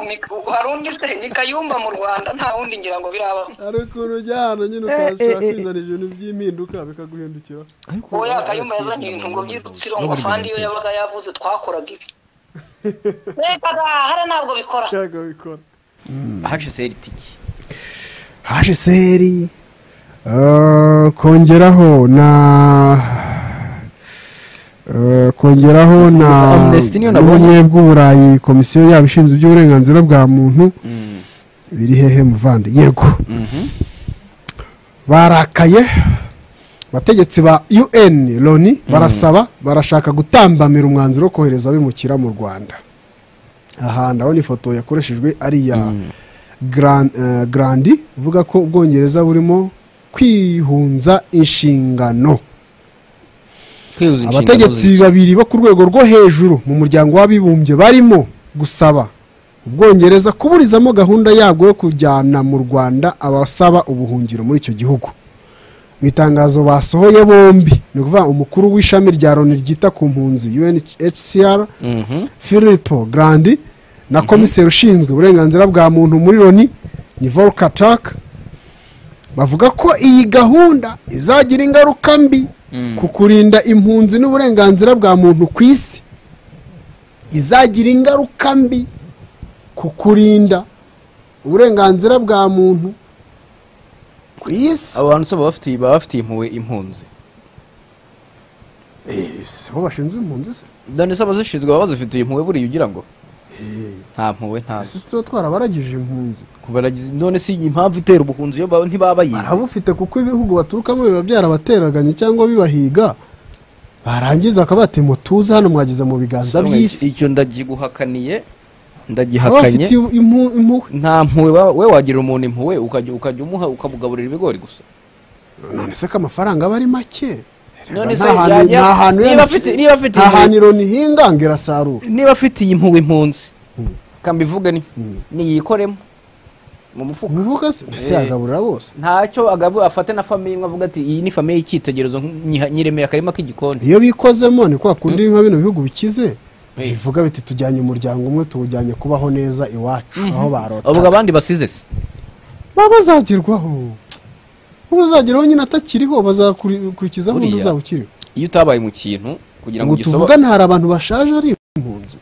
Ni- hari undi se ni kayumba mu rwanda nta wundi ngira ngo birabaho hari ukuntu ujya ahantu nyine ukahasanga kwizana ibintu by'impinduka bikaguhindukira oya kayumba yazanye ibintu ngo by'urutsiro ngo afande iyo yabaga yavuze twakoraga ibi reka gahara ntabwo bikora cyangwa bikora hacitse ritiki hsr eh, kongeraho na eh, kongeraho na Amnesty niyo nabonye. n'ubumwe bw'uburayi komisiyo yaba ishinzwe iby'uburenganzira bwa muntu biri hehe muvandi yego barakaye bategetsi ba un loni barasaba barashaka gutambamira umwanzuro wo kohereza abimukira mu rwanda aha ndabona ifoto yakoreshejwe ari iya Gran- eh, grandi uvuga ko ubwongereza burimo kwihunza inshingano kwihuza inshingano abategetsi ze. babiri bo ku rwego rwo hejuru mu muryango w'abibumbye barimo gusaba ubwongereza kuburizamo gahunda yabwo yo kujyana mu rwanda abasaba ubuhungiro muri icyo gihugu mu itangazo basohoye bombi ni ukuvuga umukuru w'ishami rya loni ryita ku mpunzi unhcr Mhm. philipo grandi na komiseri ushinzwe uburenganzira bwa muntu muri loni ni volkatak bavuga ko iyi gahunda izagira ingaruka mbi ku kurinda impunzi n'uburenganzira bwa muntu ku isi izagira ingaruka mbi ku kurinda uburenganzira bwa muntu ku isi abo bantu se baba bafitiye- baba bafitiye impuhwe impunzi Eh, si bo bashinzwe impunzi se dani se abazishinzwe baba bazifitiye impuhwe buriya ugira ngo nta mpuhwe si ntazo tuba twarabaragije impunzi kubaragiza none si impamvu itera ubuhunzi iyo ba- ntibaba bayizi barabufite kuko ibihugu baturukamo biba byarabateraganye cyangwa bibahiga barangiza akaba bati mutuze hano mwageze mu biganza by'isi icyo ndagiguhakaniye baba ndagihakanye bafite impu- impuhwe nta mpuhwe wa- we wagira umuntu impuhwe ukajya ukajya umuha ukamugaburira ibigori gusa none se ko amafaranga aba ari make Reba, None se nta hantu- yajya- nta hantu niba yenda- afite- niba afite nta impuhwe- hantu ironi ihinga ngo irasarura niba afitiye impuhwe impunzi kambivuge ni niyikoremo mu mufuka muvuga se ese Eh. yagaburira bose ntacyo agabu afate na famiye imwe avuga ati iyi ni famiye y'icyitegererezo nyiremeye akarima k'igikoni iyo bikozemo ni kwa kundi nka bino bihugu bikize Eh. bivuga biti tujyanye umuryango umwe tuwujyanye kubaho neza iwacu aho barota avuga abandi basize se baba bazagerwaho uba uzageraho nyine atakiriho bazakurikizaho undi Buriya. uzaba ukiriho iyo utabaye mu kintu kugira ngo ngo ugisoba tuvugane hari abantu bashaje ari impunzi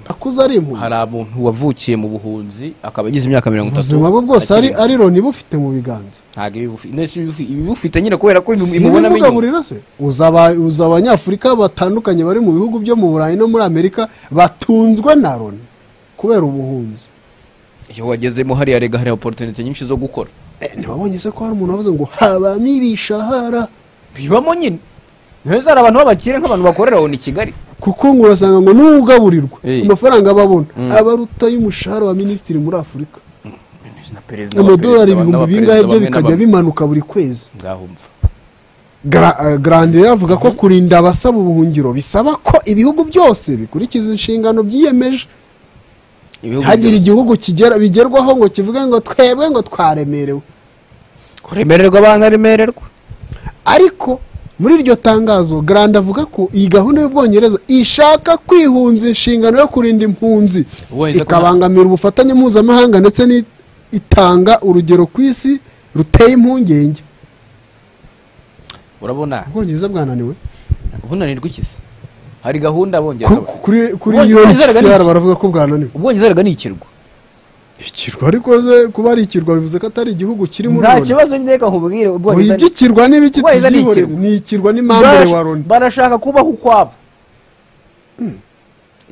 akuze ari hari impunzi abantu wavukiye mu buhunzi akaba agize imyaka mirongo itatu ubuzima bwe bwose ari akiri- ari loni bufite mu biganza ntabwo ibibufi- nese ibibufi- ibibufite nyine kubera ko si imubonamo inyuma ibimugaburira se uzaba uza abanyafurika batandukanye bari mu bihugu byo mu burayi no muri amerika batunzwe na loni kubera ubuhunzi iyo wagezemo hariya rega hari oporutinite nyinshi zo gukora Eh, ntibabonye se ko hari umuntu wavuze ngo habamo ibishahara bibamo nyine ntibese hari abantu b'abakire nk'abantu bakorera oni kigali kuko ngo urasanga ngo niwe ugaburirwa Eh. amafaranga babona Mm. abaruta y'umushahara wa minisitiri muri afurika na perezida wa amadolari perezida, ibihumbi n'abaperezida bingahe byo bamwe na bikajya bamwe. bimanuka buri kwezi ngaho mva Gra- eh, grandeur avuga ko kurinda abasaba ubuhungiro bisaba ko ibihugu byose bikurikiza inshingano byiyemeje Ibihugu hagira byose. igihugu kigera bigerwaho ngo kivuge ngo twebwe ngo twaremerewe kuremererwa banaremererwa ariko muri iryo tangazo grande avuga ko iyi gahunda y'ubwongereza ishaka kwihunza inshingano yo kurinda impunzi Ubuhunzi ko nta- ikabangamira ubufatanye mpuzamahanga ndetse n'itanga urugero ku isi ruteye impungenge urabona ubwongereza bwananiwe ubunanirwa iki se hari gahunda Ku- abongereza ku- kuri kuri Ubwongereza bwananiwe. unhcr baravuga ko bwananiwe ubwongereza rega ni ikirwa ikirwa ariko ze kuba ari ikirwa bivuze ko atari igihugu kiri muri nta loni kibazo ndeka nkubwire ubwongereza ni- uyigikirwa n'ibiki Ubwongereza ni tubyihorere ikirwa. ni ikirwa n'impambure wa Barash- loni barashaka kubaho ukwabo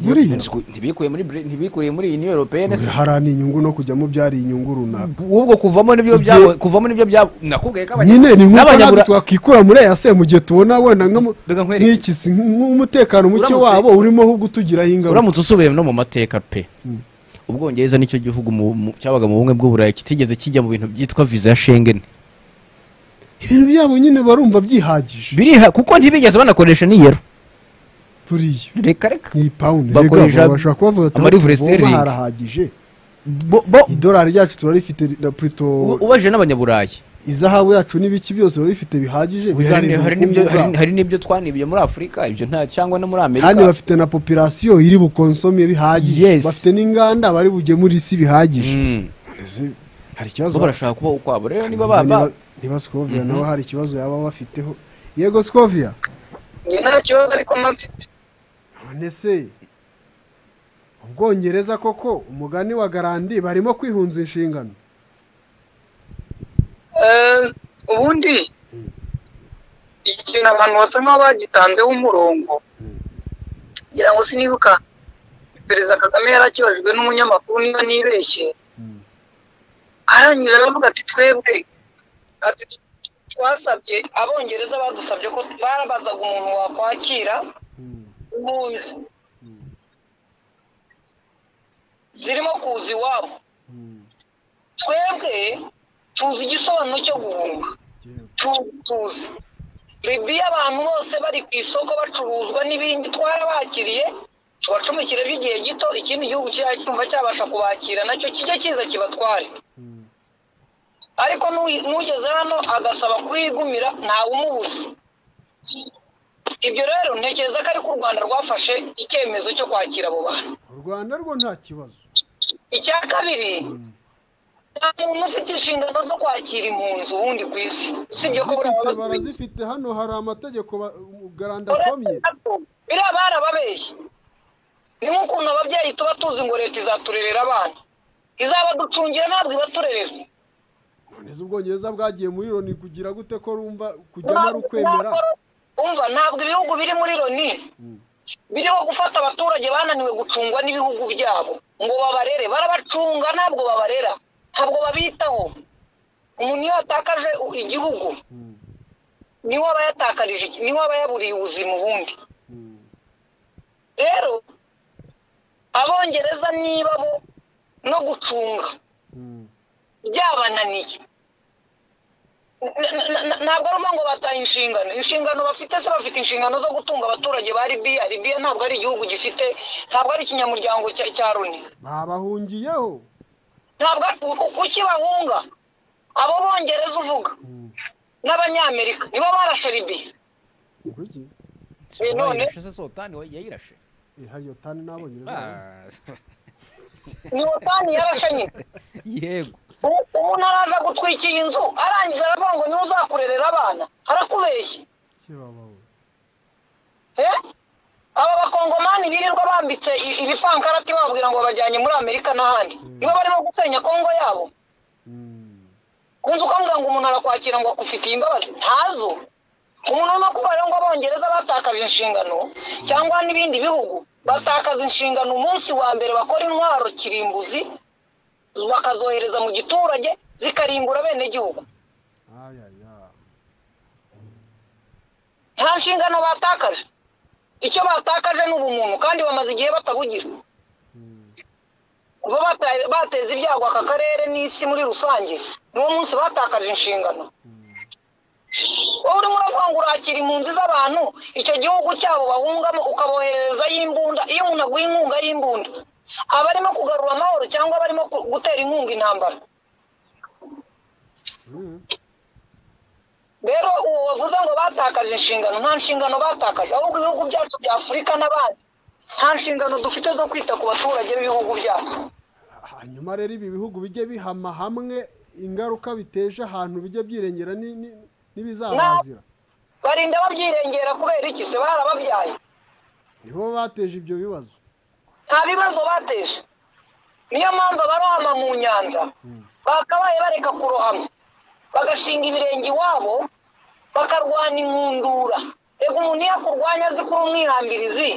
buriya ntibikuye muri Bre- ntibikuye muri union européenne se harana inyungu no kujyamo byari inyungu runaka ubwo kuvamo nibyo Igihe- byabo kuvamo nibyo byabo nakubwiye ko abanya- nyine ni nk'uko natwe n'abanyabura- twakwikura muri ese mu gihe tubona wenda nk'amu- Reka nkwereke. nk'iki si nk'umutekano muke Uramutse- wabo urimo ahubwo utugiraho ingaruka uramutse usubiye no mu mateka pe ubwongereza nicyo gihugu mu- mu- cyabaga mu bumwe bw'uburayi kitigeze kijya mu bintu byitwa viza ya shengeni ibintu byabo nyine barumva byihagije biriha kuko ntibigeze banakoresha niyero buriya reka reka ni ipawundi Bakoresha rega bashobora kubavuga ati amari "Aho tuvoma sterling." harahagije Bo- bo- idolari ryacu turarifite na plito u- ubajije n'abanyaburayi izahabu yacu n'ibiki byose barifite bihagije hari bizarinda hari ubukungu n'ibyo- hari- bwabo. hari n'ibyo twanibiye muri afurika ibyo nta cyangwa no muri kandi amerika bafite na popirasiyo iri bukonsome bihagije Yes. bafite n'inganda bari bugemura isi bihagije Mm. Mbese hari ikibazo bo barashaka kubaho ukwabo rero niba Niba- baba niba- niba sikoviya nawe hari ikibazo yaba bafiteho yego sikoviya njye nta kibazo ariko mfite none se ubwongereza koko umugani wa garandi barimo kwihunza inshingano Eh, ubundi ikintu abantu basa nk'aho bagitanzeho umurongo ngira ngo sinibuka perezida kagame yari akibajijwe n'umunyamakuru niba nibeshye arangije aravuga ati twebwe ati twasabye abongereza badusabye ko barabazaga umuntu wakwakira impunzi zirimo kuza iwabo twebwe tuzi igisobanuro cyo guhunga Tu- tuzi libiya abantu bose bari ku isoko bacuruzwa n'ibindi twarabakiriye tubacumikire by'igihe gito ikindi gihugu kizajya cyumva cyabasha kubakira nacyo kijya kiza kibatware ariko n'uyi- n'ugeze hano agasaba kuhigumira ntawe umubuza ibyo rero ntekereza ko ariko u rwanda rwafashe icyemezo cyo kwakira abo bantu u rwanda rwo nta kibazo icya kabiri nta muntu ufite inshingano zo kwakira impunzi wundi ku isi usibye ko buriya Barazifite, baba bazi- barazifite hano hari amategeko ba- garandi asomye biriya barababeshye ni nk'ukuntu ababyeyi tuba tuzi ngo leta izaturerera abana izabaducungira ntabwo ibaturerera none se ubwongereza bwagiye muri loni kugira gute ko rumva kujyamo ari ukwemera Ntabwo- umva ntabwo ibihugu biri muri loni biriho gufata abaturage bananiwe gucungwa n'ibihugu byabo ngo babarere barabacunga ntabwo babarera ntabwo babitaho umuntu iyo yatakaje u- igihugu niwe aba yatakarije iki- niwe aba yaburiye ubuzima ubundi rero abongereza niba bo no gucunga byabananiye na- na- na- ntabwo ari ngo bataye inshingano inshingano bafite se bafite inshingano zo gutunga abaturage ba libiya libiya ntabwo ari igihugu gifite ntabwo ari ikinyamuryango cya cya loni babahungiyeho ntabwo ku- kuki bahunga abo bongereza uvuga n'abanyamerika nibo barashe libiya kuki Eh, none- bayirashe se sotani we- yayirashe Eh, hari iyo tani n'abongereza Ah, ni otani yarashe nyine yego U- umuntu araza gutwikira inzu arangiza aravuga ngo niwe uzakurerera abana arakubeshya Eh? aba bakongomani birirwa bambitse i- ibifankarati bababwira ngo babajyanye muri amerika n'ahandi nibo barimo gusenya kongo yabo kunze ukamubwira ngo umuntu arakwakira ngo akufitiye imbabazi ntazo umuntu urimo kuba rero ngo abongereza batakaje inshingano cyangwa n'ibindi bihugu batakaza inshingano umunsi wa mbere bakora intwaro kirimbuzi bakazohereza mu giturage zikarimbura bene gihugu nta nshingano batakaje icyo batakaje ni ubumuntu kandi bamaze igihe batabugira bo bata- bateza ibyago aka karere n'isi muri rusange niwo munsi batakaje inshingano wowe urimo uravuga ngo urakira impunzi z'abantu icyo gihugu cyabo bahungamo ukabohererezayo imbunda iyo umuntu aguha inkunga y'imbunda abarimo kugarura amahoro cyangwa abarimo ku- gutera inkunga intambara rero uwo wavuze ngo batakaje inshingano nta nshingano batakaje ahubwo ibihugu byacu bya afurika n'abandi nta nshingano dufite zo kwita ku baturage b'ibihugu byacu hanyuma rero ibi bihugu bijye bihama hamwe ingaruka biteje ahantu bijye byirengera ni- ni- n'ibizabazira barinda babyirengera kubera iki se barababyaye nibo bateje ibyo bibazo nta bibazo bateje niyo mpamvu abarohama mu nyanja bakabaye bareka kurohama bagashinga ibirenge iwabo bakarwana inkundura reka umuntu iyo akurwanya azi kuri umwihambirizi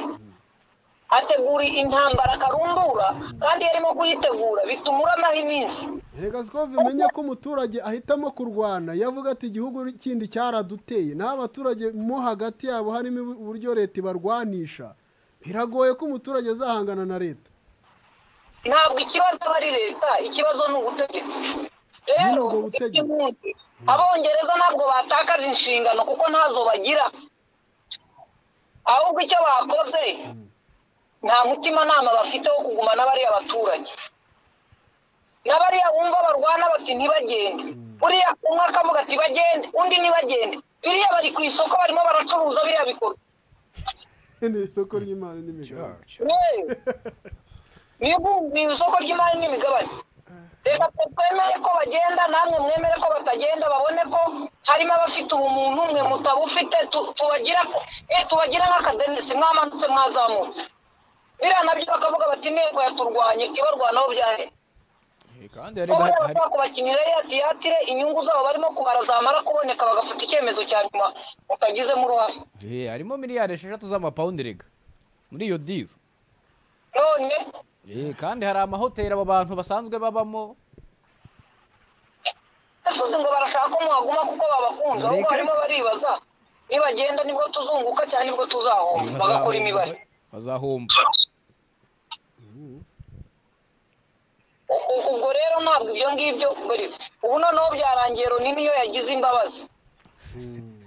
ategura intambara akarundura kandi iyo arimo kuyitegura bituma uramaho iminsi erega sikove umenye ko umuturage ahitamo kurwana yavuga ati igihugu kindi cyaraduteye naho abaturage mo hagati yabo harimo ubu- uburyo leta ibarwanisha biragoye ko umuturage azahangana na leta ntabwo ikibazo aba ari leta ikibazo ni ubutegetsi Nyine rero ubwo butegetsi. impunzi, abongereza ntabwo batakaje inshingano kuko ntazo bagira ahubwo icyo bakoze nta mutimanama bafite wo kugumana bariya baturage n'abariya wumva barwana bati ntibagende buriya umwe akavuga ati bagende undi ntibagende biriya bari ku isoko barimo baracuruza biriya bikorwa ni isoko ry'imari n'imigabane yewe nibumbiye isoko ry'imari n'imigabane reka twe twemere ko bagenda namwe mwemere ko batagenda babone ko harimo abafite ubumuntu mwe mutabufite tu- tubagira ko- eh, tubagira nk'akadenesi mwamanutse mwazamutse biriya nabyo bakavuga bati intego yaturwanye ibarwanaho byahe kandi bo hari- hari- bashobora kubakinira yatiyatire inyungu zabo barimo kubara zamara kuboneka bagafata icyemezo cya nyuma mutagizemo uruhare Eh, harimo miliyari esheshatu z'amapawundi rega muri iyo diru none Eh, kandi hari amahoteli abo bantu basanzwe babamo asuzi ngo barashaka ko mwaguma kuko babakunze ahubwo Reka- barimo baribaza nibagenda nibwo tuzunguka cyane nibwo tuzahomba bazahomba- bagakora imibare bazahomba U- u- ubwo rero ntabwo ibyo ngibyo buri- ubu noneho byarangiye Loni niyo yagize imbabazi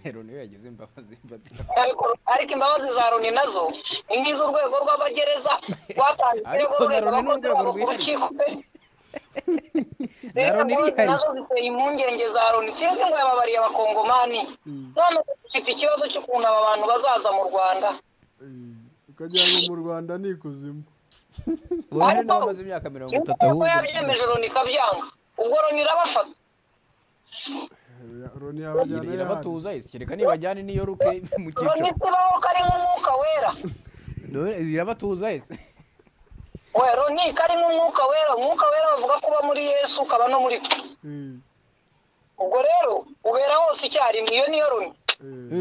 rero niyo yagize imbabazi mbagira. ariko ariko imbabazi za Loni nazo ni nk'iz'urwego rw'abagereza rwatanze Ariko ibirego na rurega Loni ni abakozi urwego babo ku rwihariye. rukiko pe Na rero Loni Loni irihariye. nazo ziteye impungenge za Loni sinzi ngo yababariye abakongomani none dufite ikibazo cy'ukuntu aba bantu bazaza mu Rwanda ukagira ngo mu rwanda ni ikuzimu ubu hari n'abamaze imyaka mirongo itatu nk'uko ahubwo yabyemeje Loni ikabyanga ubwo Loni irabafata loni yabajyana yahandi irabatuza isikireka nibajyane n'iyo ruke mu Loni cyiciro isibaho ko ari nk'umwuka wera None irabatuza ese we Loni ko ari nk'umwuka wera umwuka wera bavuga ko uba muri Yesu ukaba no muri twe Mm, ubwo rero ubera hose icyarimwe iyo niyo Loni eh.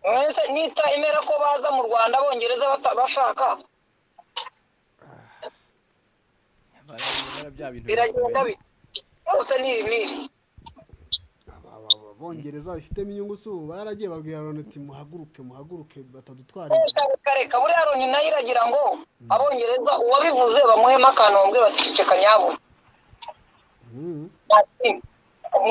Eh, mwese nita emera ko baza mu Rwanda abongereza bata- bashaka barabibona bya bintu biragenda bikomeye. bite bose niri niri abongereza bifitemo inyungu si ubu baragiye babwira loni ati muhaguruke muhaguruke batadutwara reka reka reka buriya Loni nayo iragira ngo abongereza uwabivuze bamuhemo akantu bamubwira bati ceceka nyabuna ibyo Ati,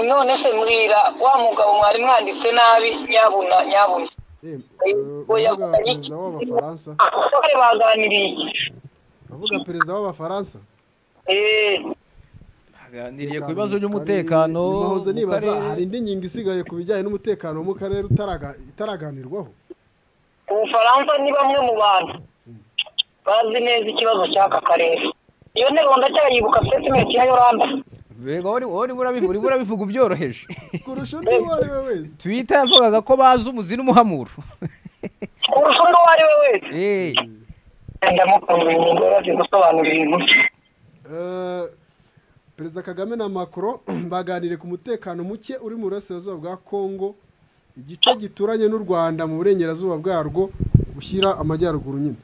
none se mbwira wa mugabo mwari mwanditse nabi nyabuna nyabuna uvuga perezida w'abafaransa abasore baganiriye uvuga perezida w'abafaransa Eh, baganiriye ku bibazo by'umutekano nibahoze mu nibaza karere. hari indi ngingo isigaye ku bijyanye n'umutekano wo mu karere utaraga- itaraganirwaho ubufaransa ni bamwe mu bantu bazi neza ikibazo cy'aka karere iyo nteruro ndacyayibuka setimente ya yoranda bega wowe urimo urabivuga urimo urabivuga ubyoroheje kurusha undi uwo ari we wese twita yavugaga ko bazi umuzi n'umuhamuro kurusha undi uwo ari we wese Eh, ndamukunda uyu mugore azi gusobanura ibintu Eh, perezida kagame na macron baganiriye ku mutekano muke uri mu burasirazuba bwa congo igice gituranye n'u rwanda mu burengerazuba bwarwo gushyira amajyaruguru nyine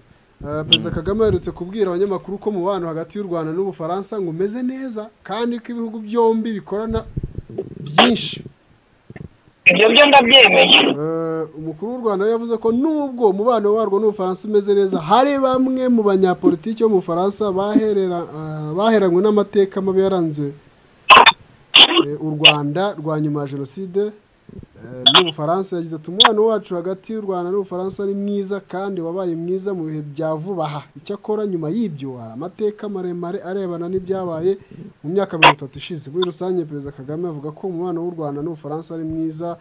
Eh, perezida kagame aherutse kubwira abanyamakuru ko mubano hagati y'u rwanda n'ubufaransa ngo umeze neza kandi ko ibihugu byombi bikorana byinshi ibyo byo ndabyemeye Eh, umukuru w'u rwanda we yavuze ko nubwo umubano warwo n'ubufaransa umeze neza hari bamwe mu banyapolitiki bo mu bufaransa baherera- eh, baheranywe n'amateka mabi yaranze eh, u rwanda rwa nyuma ya jenoside eh, n'ubufaransa yagize ati umubano wacu hagati y'u rwanda n'ubufaransa ni mwiza kandi wabaye mwiza mu bihe bya vuba aha icyakora nyuma y'ibyo hari amateka maremare arebana n'ibyabaye mu myaka mirongo itatu ishize muri rusange perezida kagame avuga ko umubano w'u rwanda n'ubufaransa ari mwiza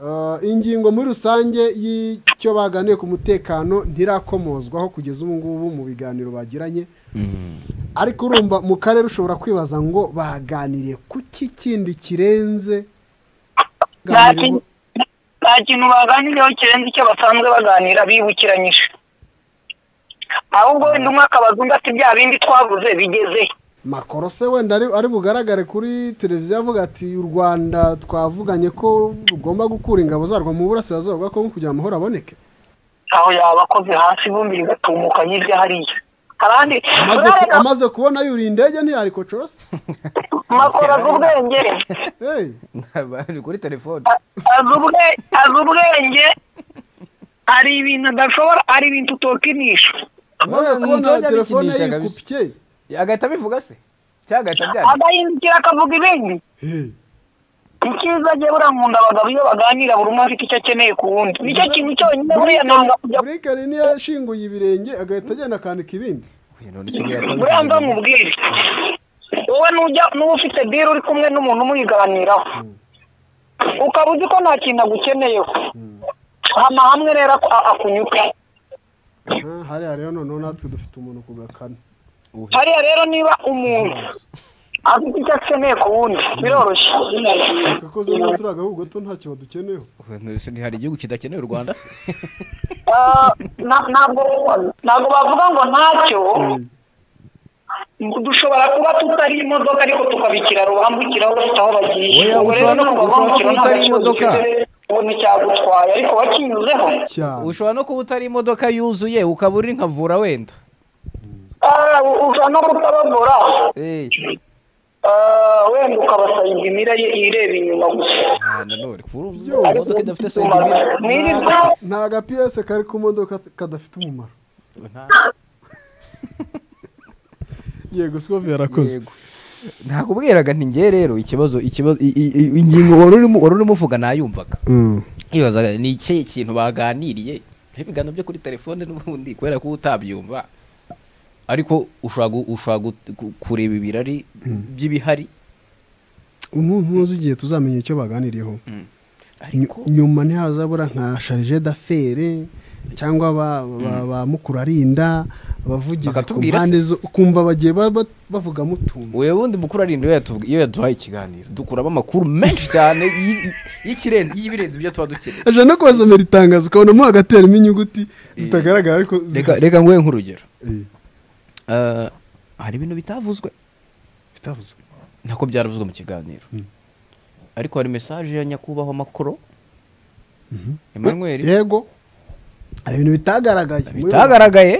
Uh, ingingo muri rusange y'icyo baganiye ku mutekano ntirakomozwaho kugeza ubu ngubu mu biganiro bagiranye ariko urumva mu karere ushobora kwibaza ngo baganiriye ku ki kindi kirenze nta Baganiriyeho- kintu nta kintu baganiriyeho kirenze icyo basanzwe baganira bibukiranyije ahubwo wenda umwe akabaza undi ati bya bindi twavuze bigeze he?" makoro se wenda ari ari bugaragare kuri televiziyo avuga ati u rwanda twavuganye ko rugomba gukura ingabo zarwo mu burasirazuba bwa kongo kugira amahoro aboneke aho yaba akoze hasi ivumbi rigatumuka hirya hariya abandi amaze ku- amaze kubona yuriye indege ntiyari kocorose makora azi ubwenge hey. ni kuri telefone A- azi ubwe- azi ubwenge hari ibintu adashobora hari ibintu utokinisha amaze Ni kubona utonya telefone abikinisha kabisa. yikupye agahita abivuga se cyangwa agahita abyandika agahindukira akavuga ibindi Hey. icyiza ajya burankunda abagabo iyo baganira buri umwe afite icyo akeneye ku wundi nicyo kintu cyonyine buriya ntabwo kujya burikari ntiyashinguye ibirenge agahita agenda akanika ibindi Uyu none se buriya twabikoze buriya mbere. ndamubwire wowe nujya n'uba ufite biro uri kumwe n'umuntu umuyiganiraho ukaba uzi ko nta kintu agukeneyeho hama hamwe rero aku- a- akunyuka Ah, hariya rero noneho natwe dufite umuntu ku gakanu hariya rero niba umuntu afite icyo akeneye ku wundi biroroshye kuko zimwe turi agahugu gato ntacyo badukeneyeho Uyu none se ntihari igihugu kidakeneye u rwanda se Ah, na- ntabwo ntabwo bavuga ngo ntacyo dushobora kuba tutari imodoka ariko tukabikira rubambukiraho bafite aho bagiye Oya, ubwo rero ushobora- no kuva ushobora bambukiraho kuba utari nta gaciro imodoka. bifite, ubona icyagutwaye ariko wakinyuzeho cyane ushobora no kuba utari imodoka yuzuye ukaba uri nka vura wenda Ah, u- ushobora no kutababura Eh, Ah, wenda ukabasayiza imira ye ireba inyuma gusa ah, nanone kuba uri Yose. imodoka idafite sayidi imira nirirwa nta gapiyese kari ku modoka kadafite umumaro yego sikovi yarakoze Yego. ntabwo ubwiraga nti ngewe rero ikibazo ikibazo i- i- i- ingingo wari urimo wari urimo uvuga nayumvaga Mm. yibazaga ni ikihe kintu baganiriye nk'ibiganiro byo kuri telefone n'ubundi kubera ko uba utabyumva ariko ushobora gu- ushobora gu- ku- kureba ibirari by'ibihari umuntu ntuzi igihe tuzamenya icyo baganiriyeho ariko Nyu- nyuma ntihazabura nka sharije dafere cyangba ba, ba, ba mukurarinda abavugizi ku Bakatubwira se. mpande zo ukumva bagiye ba- ba- bavugamo utuntu uyu wundi mukuru arinda iyo yatuvuga- iyo yaduhaye ikiganiro dukuramo amakuru menshi cyane y- y- y'ikirenze y'ibirenze ibyo tuba dukeneye aje no kubasomera itangazo ukabona mo hagateramo inyuguti zitagaragara ariko zi- reka reka nguhe nk'urugero Eh, Eh, hari ibintu bitavuzwe bitavuzwe nako byaravuzwe mu kiganiro ariko hari mesaje ya nyakubahwa makoro Emmanuel yego hari ibintu bitagaragaye bitagaragaye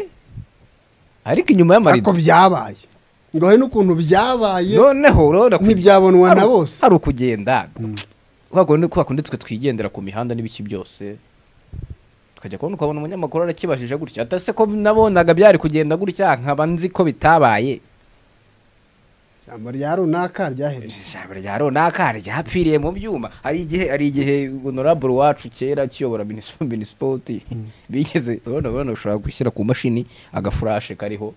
ariko inyuma ariko y'amarido byabaye ngo hari n'ukuntu byabaye noneho urabona ko ntibyabonwa na bose hari ukugenda kwa kundi- kwa kundi twe twigendera ku mihanda n'ibiki byose tukajya kubona ukabona umunyamakuru arakibajije gutya atase ko nabonaga byari kugenda gutya nkaba nzi ko bitabaye ijambo rya runaka ryahereje ijambo rya runaka ryapfiriye mu byuma hari igihe hari igihe honorable wacu kera akiyobora minispo minisipoti bigeze urabona urabona ushobora gushyira ku mashini agafurashe kariho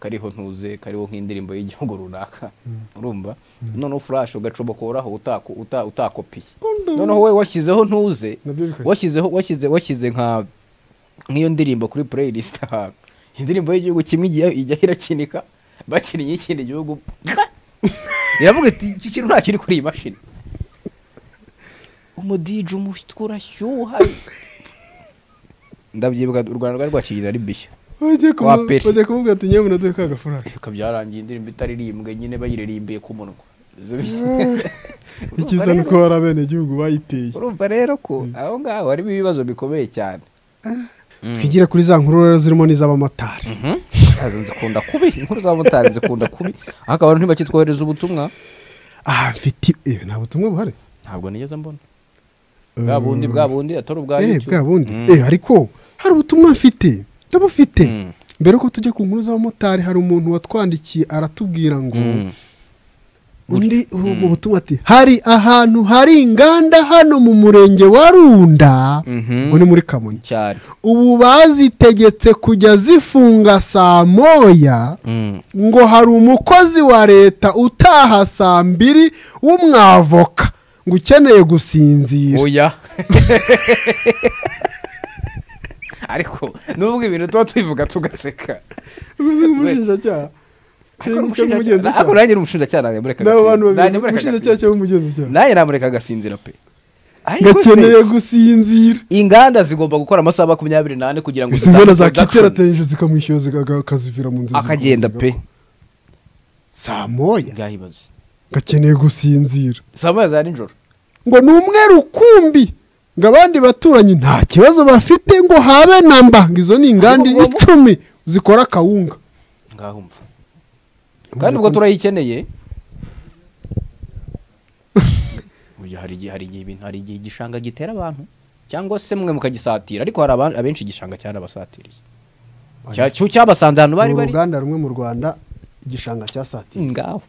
kariho ntuze kariho nk'indirimbo y'igihugu runaka urumva noneho furashe ugacomokoraho utako- uta- utakopiye noneho we washyizeho ntuze Nabyo bikajya. washyizeho washyize washyize nka nk'iyo ndirimbo kuri playlist ahantu indirimbo y'igihugu kimwe ijya ijya irakinika bakiniye ikindi gihugu iravuga iti iki kintu nta kiri kuri iyi mashini umudije umutwe urashyuha ndabyibuka u rwanda rwari rwakirira ari bishya Bagiye kumu- Wa peri. bagiye kumubwira ati nyewe unaduhe ka gafaranga reka byarangiye indirimbo itaririmbwe nyine bayiririmbiye ku munwa Izo bi- icyiza ni uko hari abenegihugu bayiteye urumva rero ko aho ngaho harimo ibibazo bikomeye cyane twigire kuri za nkuru rero zirimo n'iz'abamotari Izo zikunda kubi inkuru z'abamotari zikunda kubi aho akaba ntibakitwohereza ubutumwa aha mfite ibi nta butumwa buhari ntabwo nigeze mbona bwa bundi bwa bundi atari ubwa eh YouTube. bwa bundi Mm. eh ariko hari ubutumwa mfite ndabufite Mm. mbere yuko tujya ku nkuru z'abamotari hari umuntu watwandikiye aratubwira ngo Mm. undi ubu- mu butumwa ati hari ahantu hari inganda hano mu murenge wa runda Mhm. ngo ni muri kamonyi cyane ubu bazitegetse kujya zifunga saa moya ngo hari umukozi wa leta utaha saa mbiri w'umwavoka ngo ukeneye gusinzira oya ariko nubwo ibintu tuba tubivuga tugaseka umushinjacyaha ako nanjye ni umushinjacyaha nanjye mureka n'abo bantu agasinzira. babiri Nanjye mureka umushinjacyaha agasinzira. cyangwa umugenzacyaha nanjye namureka agasinzira pe Ariko se, gakeneye gusinzira inganda zigomba gukora amasaha makumyabiri n'ane kugira ngo izi nganda zitange production. zakiterateranyije zikamwishyura zigaga- akazivira mu nzu akagenda zigakomeza pe saa moya ngahibaze gakeneye gusinzira saa moya za nijoro ngo ni umweru kumbi ngo abandi baturanyi nta kibazo bafite ngo habe namba ngo izo ni inganda icumi zikora akawunga ngahumva kandi ubwo turayikeneye Burya hari igihe hari igihe ibintu hari igihe igishanga gitera abantu cyangwa se mwe mukagisatira ariko hari aba- abenshi igishanga cyarabasatiriye Cya- cyo cyabasanze ahantu bari ni bari uruganda rumwe mu rwanda igishanga cyasatiriye ngaho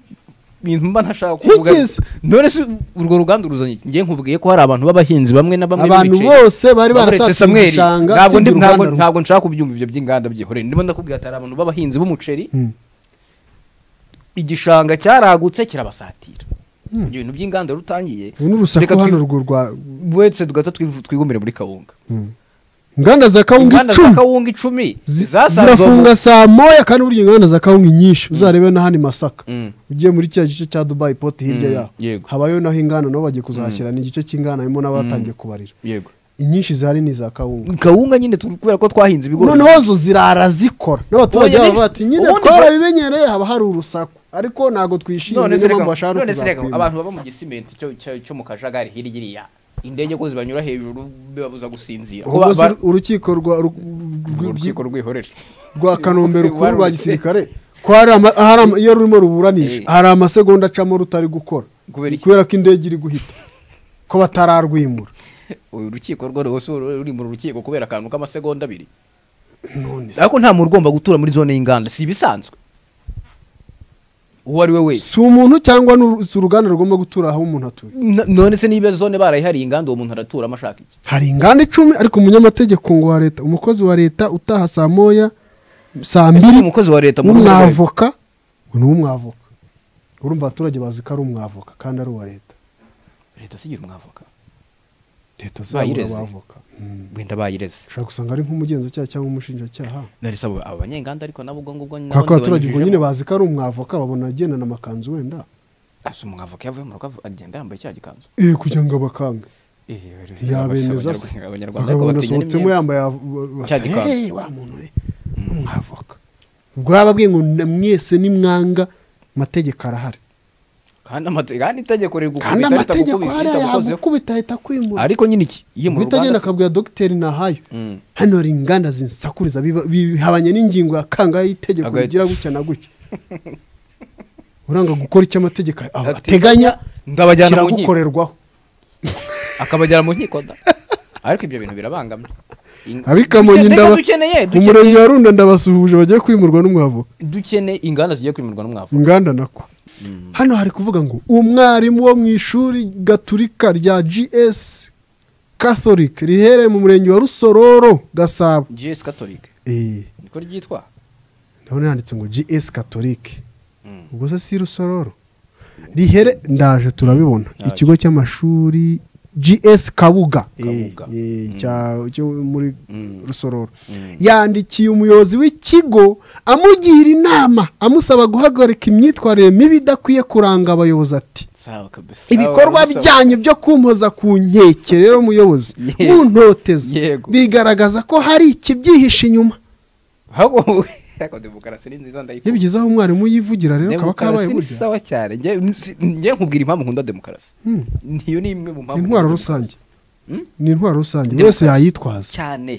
ibintu mba ntashaka kuvuga Ntikizi. none se urwo ruganda uruzanye ngiye nkubwiye ko hari abantu b'abahinzi bamwe na bamwe Abantu b'ibiceri. bose bari Uretse barasatiriye Samuel, igishanga, ntabwo ndi usibye uruganda ntabwo rumwe. ntabwo nshaka kubyumva ibyo by'inganda byihoreye ndimo ndakubwira ati hari abantu b'abahinzi b'umuceri igishanga cyaragutse kirabasatira ibyo bintu by'inganda rutangiye ubu ni urusaku hano rwo rwa wese tugahita twivu- twigumbire muri kawunga inganda za kawunga inganda za icumi kawunga icumi zi- zasanzwe mu- zirafunga saa moya kandi burya inganda za kawunga nyinshi uzarebe n'ahandi masaka Mm. ugiye muri kiriya gice cya dubayi poti hirya Mm, yaho yego. habayo naho inganda nabo bagiye kuzahashyira ni igice cy'inganda harimo n'abatangiye kubarira yego inyinshi zihari ni iza kawunga kawunga nyine tu- kubera ko twahinze ibigori noneho zo zirara zikora n'abaturage Oya, baba bati nyine ubundi twarabimenyereye haba hari urusaku ariko ntabwo twishimiye none niyo se mpamvu reka bashaka no none se reka kuzakwima. abantu baba mu gisimenti cyo- cyo cyo mu kajagari hirya iriya indege ko zibanyura hejuru bibabuza gusinzira ubwo Kuba- se ba- urukiko rwa ru- urwo rwi- rukiko rwihorere rwa kanombe rukuru rwa Waruri- gisirikare ko hari ama- hari ama- iyo rurimo ruburanisha Eh. hari amasegonda acamo rutari gukora Kubera iki? kubera ko indege iri guhita ko batararwimura uyu rukiko rwo rwose uru- ruri mu rukiko kubera akantu k'amasegonda abiri none se ariko nta muntu ugomba gutura muri zone y'inganda si ibisanzwe uwo ari we wese si umuntu cyangwa n'uru- si uruganda rugomba gutura aho umuntu atuye N- none se niba zone barayihariye inganda uwo muntu araturamo ashaka iki hari inganda icumi ariko umunyamategeko ngo wa leta umukozi wa leta utaha saa moya saa Ese mbiri umukozi wa leta muri urwo rwego? w'umwavoka ngo ni uw'umwavoka urumva abaturage bazi ko ari umwavoka kandi ari uwa leta leta sigira umwavoka leta zibura Bayireze. abavoka Mm. wenda bayireze ushobora gusanga ari nk'umugenzacyaha cyangwa umushinjacyaha nari sabo aba banyenganda ariko nabo ubwo ngubwo nabo kubera ko abaturage ubwo nyine ndibanyujijemo. bazi ko ari umwavoka babona agendana amakanzu wenda Asa umwavoka yavuye mu rugo avu- agenda yambaye cya gikanzu eh kugira ngo abakange yabemeza se abanyarwanda ariko akabona batinya asohotsemo n'imyenda. yambaye Cya gikanzu. hey, wa muntu we ni umwavoka ubwo yaba abwiye ngo na- mwese ni mwanga amategeko arahari kandi amate- kandi itegeko riri gukubita kandi rihita amategeko gukubita, ahari rihita gukozeho. yagukubita ahita kwimura ariko nyine iki iyo mu guhita agenda ruganda se- akabwira dogiteri nahayo Mm. hano hari inganda zinsakuriza biba- bihabanye n'ingingo ya kangahe y'itegeko Agahita- rigira gutya na gutya uranga gukora icyo amategeko ateganya ndabajyana mu nkiko kiragukorerwaho akabajyana mu nkiko da ariko ibyo bintu birabangamye In- abikamonyi dukeneye- ndaba dukeneye mu dukeneye- murenge wa runda ndabasuhuje bagiye kwimurwa n'umwavoka dukeneye inganda zigiye kwimurwa n'umwavu inganda nako hano hari kuvuga ngo umwarimu wo mu ishuri gaturika rya gs catholic riherereye mu murenge wa rusororo gasabo gs catholic Eh, niko ryitwa ndabona yanditse ngo gs catholic ubwo se si rusororo rihere ndaje turabibona ikigo cy'amashuri gs kabuga Kabuga. Eh, eh, cya- cyo muri rusororo yandikiye umuyobozi w'ikigo amugira inama amusaba guhagarika imyitwarire mibi idakwiye kuranga abayobozi ati sawa kabisa ibikorwa byanyu byo kumpoza ku nkeke rero muyobozi Yego. muntoteza Yego. bigaragaza ko hari ikibyihishe inyuma ahubwo ariko demokarasi ni nziza iyo ndayifuza bigezeho umwarimu yivugira rero kaba demokarasi kabaye ni burya sawa cyane njye njye nkubwira impamvu nkunda demokarasi niyo ni imwe mu ni mpamvu intwaro nkunda rusange Hmm? ni intwaro rusange Demokarasi. wese yayitwaza demokarasi. cyane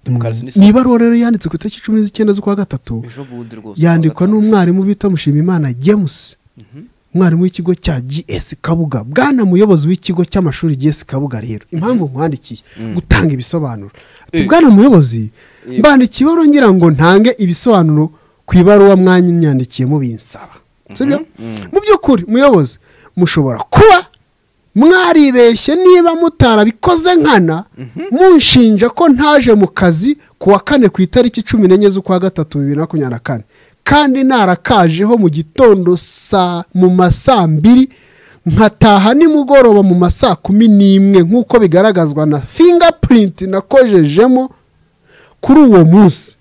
demokarasi ni ni sawa ibaruwa rero yanditse ku itariki cumi z'icyenda z'ukwa gatatu ejo bundi rwose yandikwa n'umwarimu bita mushimimana james umwarimu w'ikigo cya gs kabuga bwana muyobozi w'ikigo cy'amashuri gs kabuga rero impamvu mwandikiye gutanga ibisobanuro ati Eh. bwana muyobozi Eh. mbandikiye ibaruwa ngira ngo ntange ibisobanuro ku ibaruwa mwanya myandikiyemo binsaba sibyo mu by'ukuri muyobozi mushobora kuba mwaribeshye niba mutarabikoze nkana munshinja ko ntaje mu kazi ku wa kane ku itariki cumi n'enye z'ukwa gatatu bibiri na makumyabiri na kane kandi narakajeho mu gitondo saa mu ma saa mbiri nkataha nimugoroba mu ma saa kumi n'imwe nk'uko bigaragazwa na fingapurinti nakojejemo kuri uwo munsi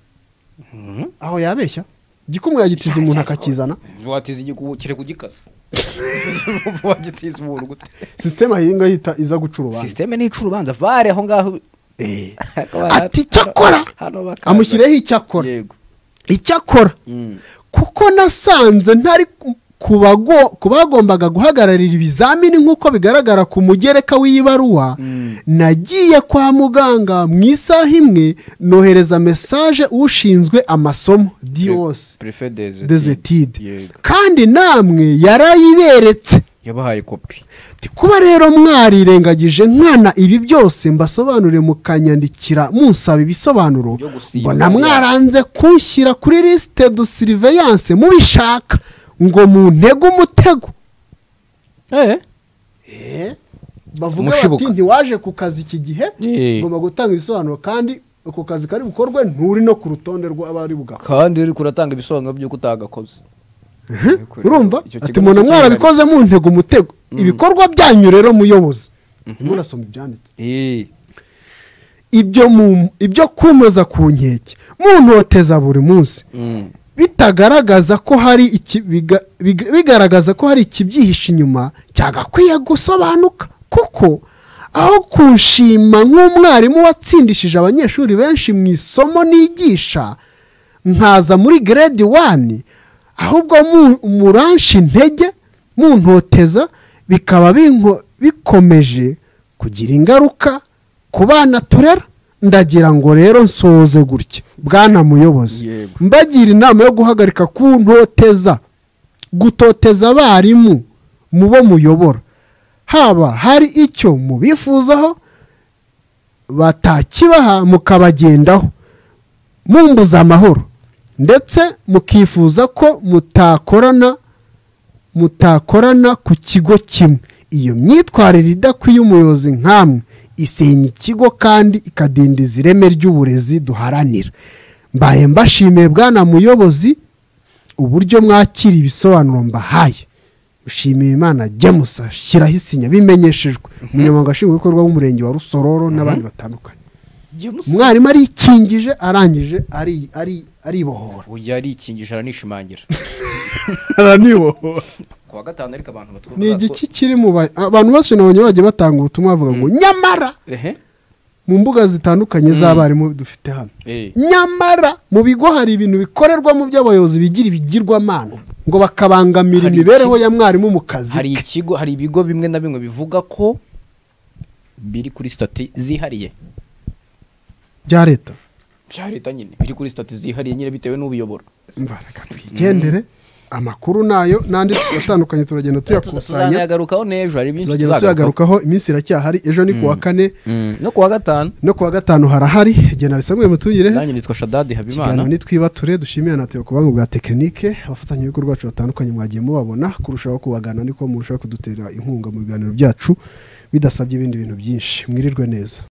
aho yabeshya igikumwe yagitiza umuntu akakizana watiza igikubu kire kugikasa wagitiza umuntu gute sisiteme ahinga yita iza guca urubanza sisiteme ni ica urubanza vare aho ngaho Eh. Hakaba hano- ati icyakora hano bakaza. amushyiriyeho icyakora yego icyakora Mm. kuko nasanze ntari ku- ku bago- ku bagombaga guhagararira ibizamini nk'uko bigaragara ku mugereka w'iyi baruwa nagiye kwa muganga mu isaha imwe nohereza mesaje ushinzwe amasomo dios prefe des desetide Yego. kandi namwe yarayiberetse yabahaye kopi Ati, kuba rero mwarirengagije nkana ibi byose mbasobanurire mukanyandikira munsaba ibisobanuro Byo gusiba. mbona mwaranze kunshyira kuri lisite du siriveyanse mubishaka ngo muntege umutego bavuga Umushibuka. bati ntiwaje ku kazi iki gihe Eh. ngomba gutanga ibisobanuro kandi ako kazi kari bukorwe nturi no ku rutonde rw'abari bugakora kandi uri kuratanga ibisobanuro by'uko utagakoze urumva Icyo ati kigo mbona nacyo mwarabikoze muntege umutego ibikorwa byanyu rero muyobozi murasoma ibyanditse Eh. ibyo mu- ibyo kunoza ku nkeke muntoteza buri munsi Mm. bitagaragaza ko hari iki- biga- biga- bigaragaza ko hari ikibyihishe inyuma cyagakwiye gusobanuka kuko aho kunshima nk'umwarimu watsindishije abanyeshuri benshi mu isomo nigisha nkaza muri grade wani ahubwo mu- muransha intege muntoteza bikaba binko- bikomeje kugira ingaruka ku bana turera ndagira ngo rero nsoze gutya bwana muyobozi Yego. mbagira inama yo guhagarika kuntoteza gutoteza abarimu mu bo muyobora haba hari icyo mubifuzaho batakibaha mukabagendaho mumbuza amahoro ndetse mukifuza ko mutakorana mutakorana ku kigo kimwe iyo myitwarire idakwiye umuyobozi nk'amwe isenya ikigo kandi ikadindiza ireme ry'uburezi duharanira mbaye mbashimiye bwana muyobozi uburyo mwakira ibisobanuro mbahaye ushimiye imana jamusa shyiraho isinya bimenyeshejwe umunyamabanga nshingwabikorwa w'umurenge wa rusororo n'abandi batandukanye umwarimu arikingije arangije ari- ari- aribohora ujya arikingisha aranishimangira aranibohora ku wa gatanu ariko abantu batwumva ni igiki kiri mu ba- abantu bose nabonye bagiye batanga ubutumwa bavuga ngo nyamara ehe mu mbuga zitandukanye z'abarimu dufite hano Eh. nyamara mu bigo hari ibintu bikorerwamo by'abayobozi bigira ibigirwamana ngo bakabangamira Hari imibereho iki- ya mwarimu mu kazi hari ke. ikigo hari ibigo bimwe na bimwe bivuga ko biri kuri stati zihariye bya leta bya leta nyine biri kuri stati zihariye nyine bitewe n'ubiyobora Umva, reka twigendere amakuru nayo n'andi atandukanye turagenda tuyakusanya tuzanagarukaho n'ejo hari byinshi turagenda tuyagarukaho iminsi iracyahari ejo ni kuwa kane Mm. no ku wa gatanu no kuwa gatanu harahari generali samuel mutugire nanjye nitwa shadadi ikiganiro habimana nitwibature dushimiye na Theo ku buhanga bwa tekinike abafatanyabikorwa bacu batandukanye mwagiye mubabona kurushaho kubagana niko murushaho kudutera inkunga mu biganiro byacu bidasabye ibindi bintu byinshi mwirirwe neza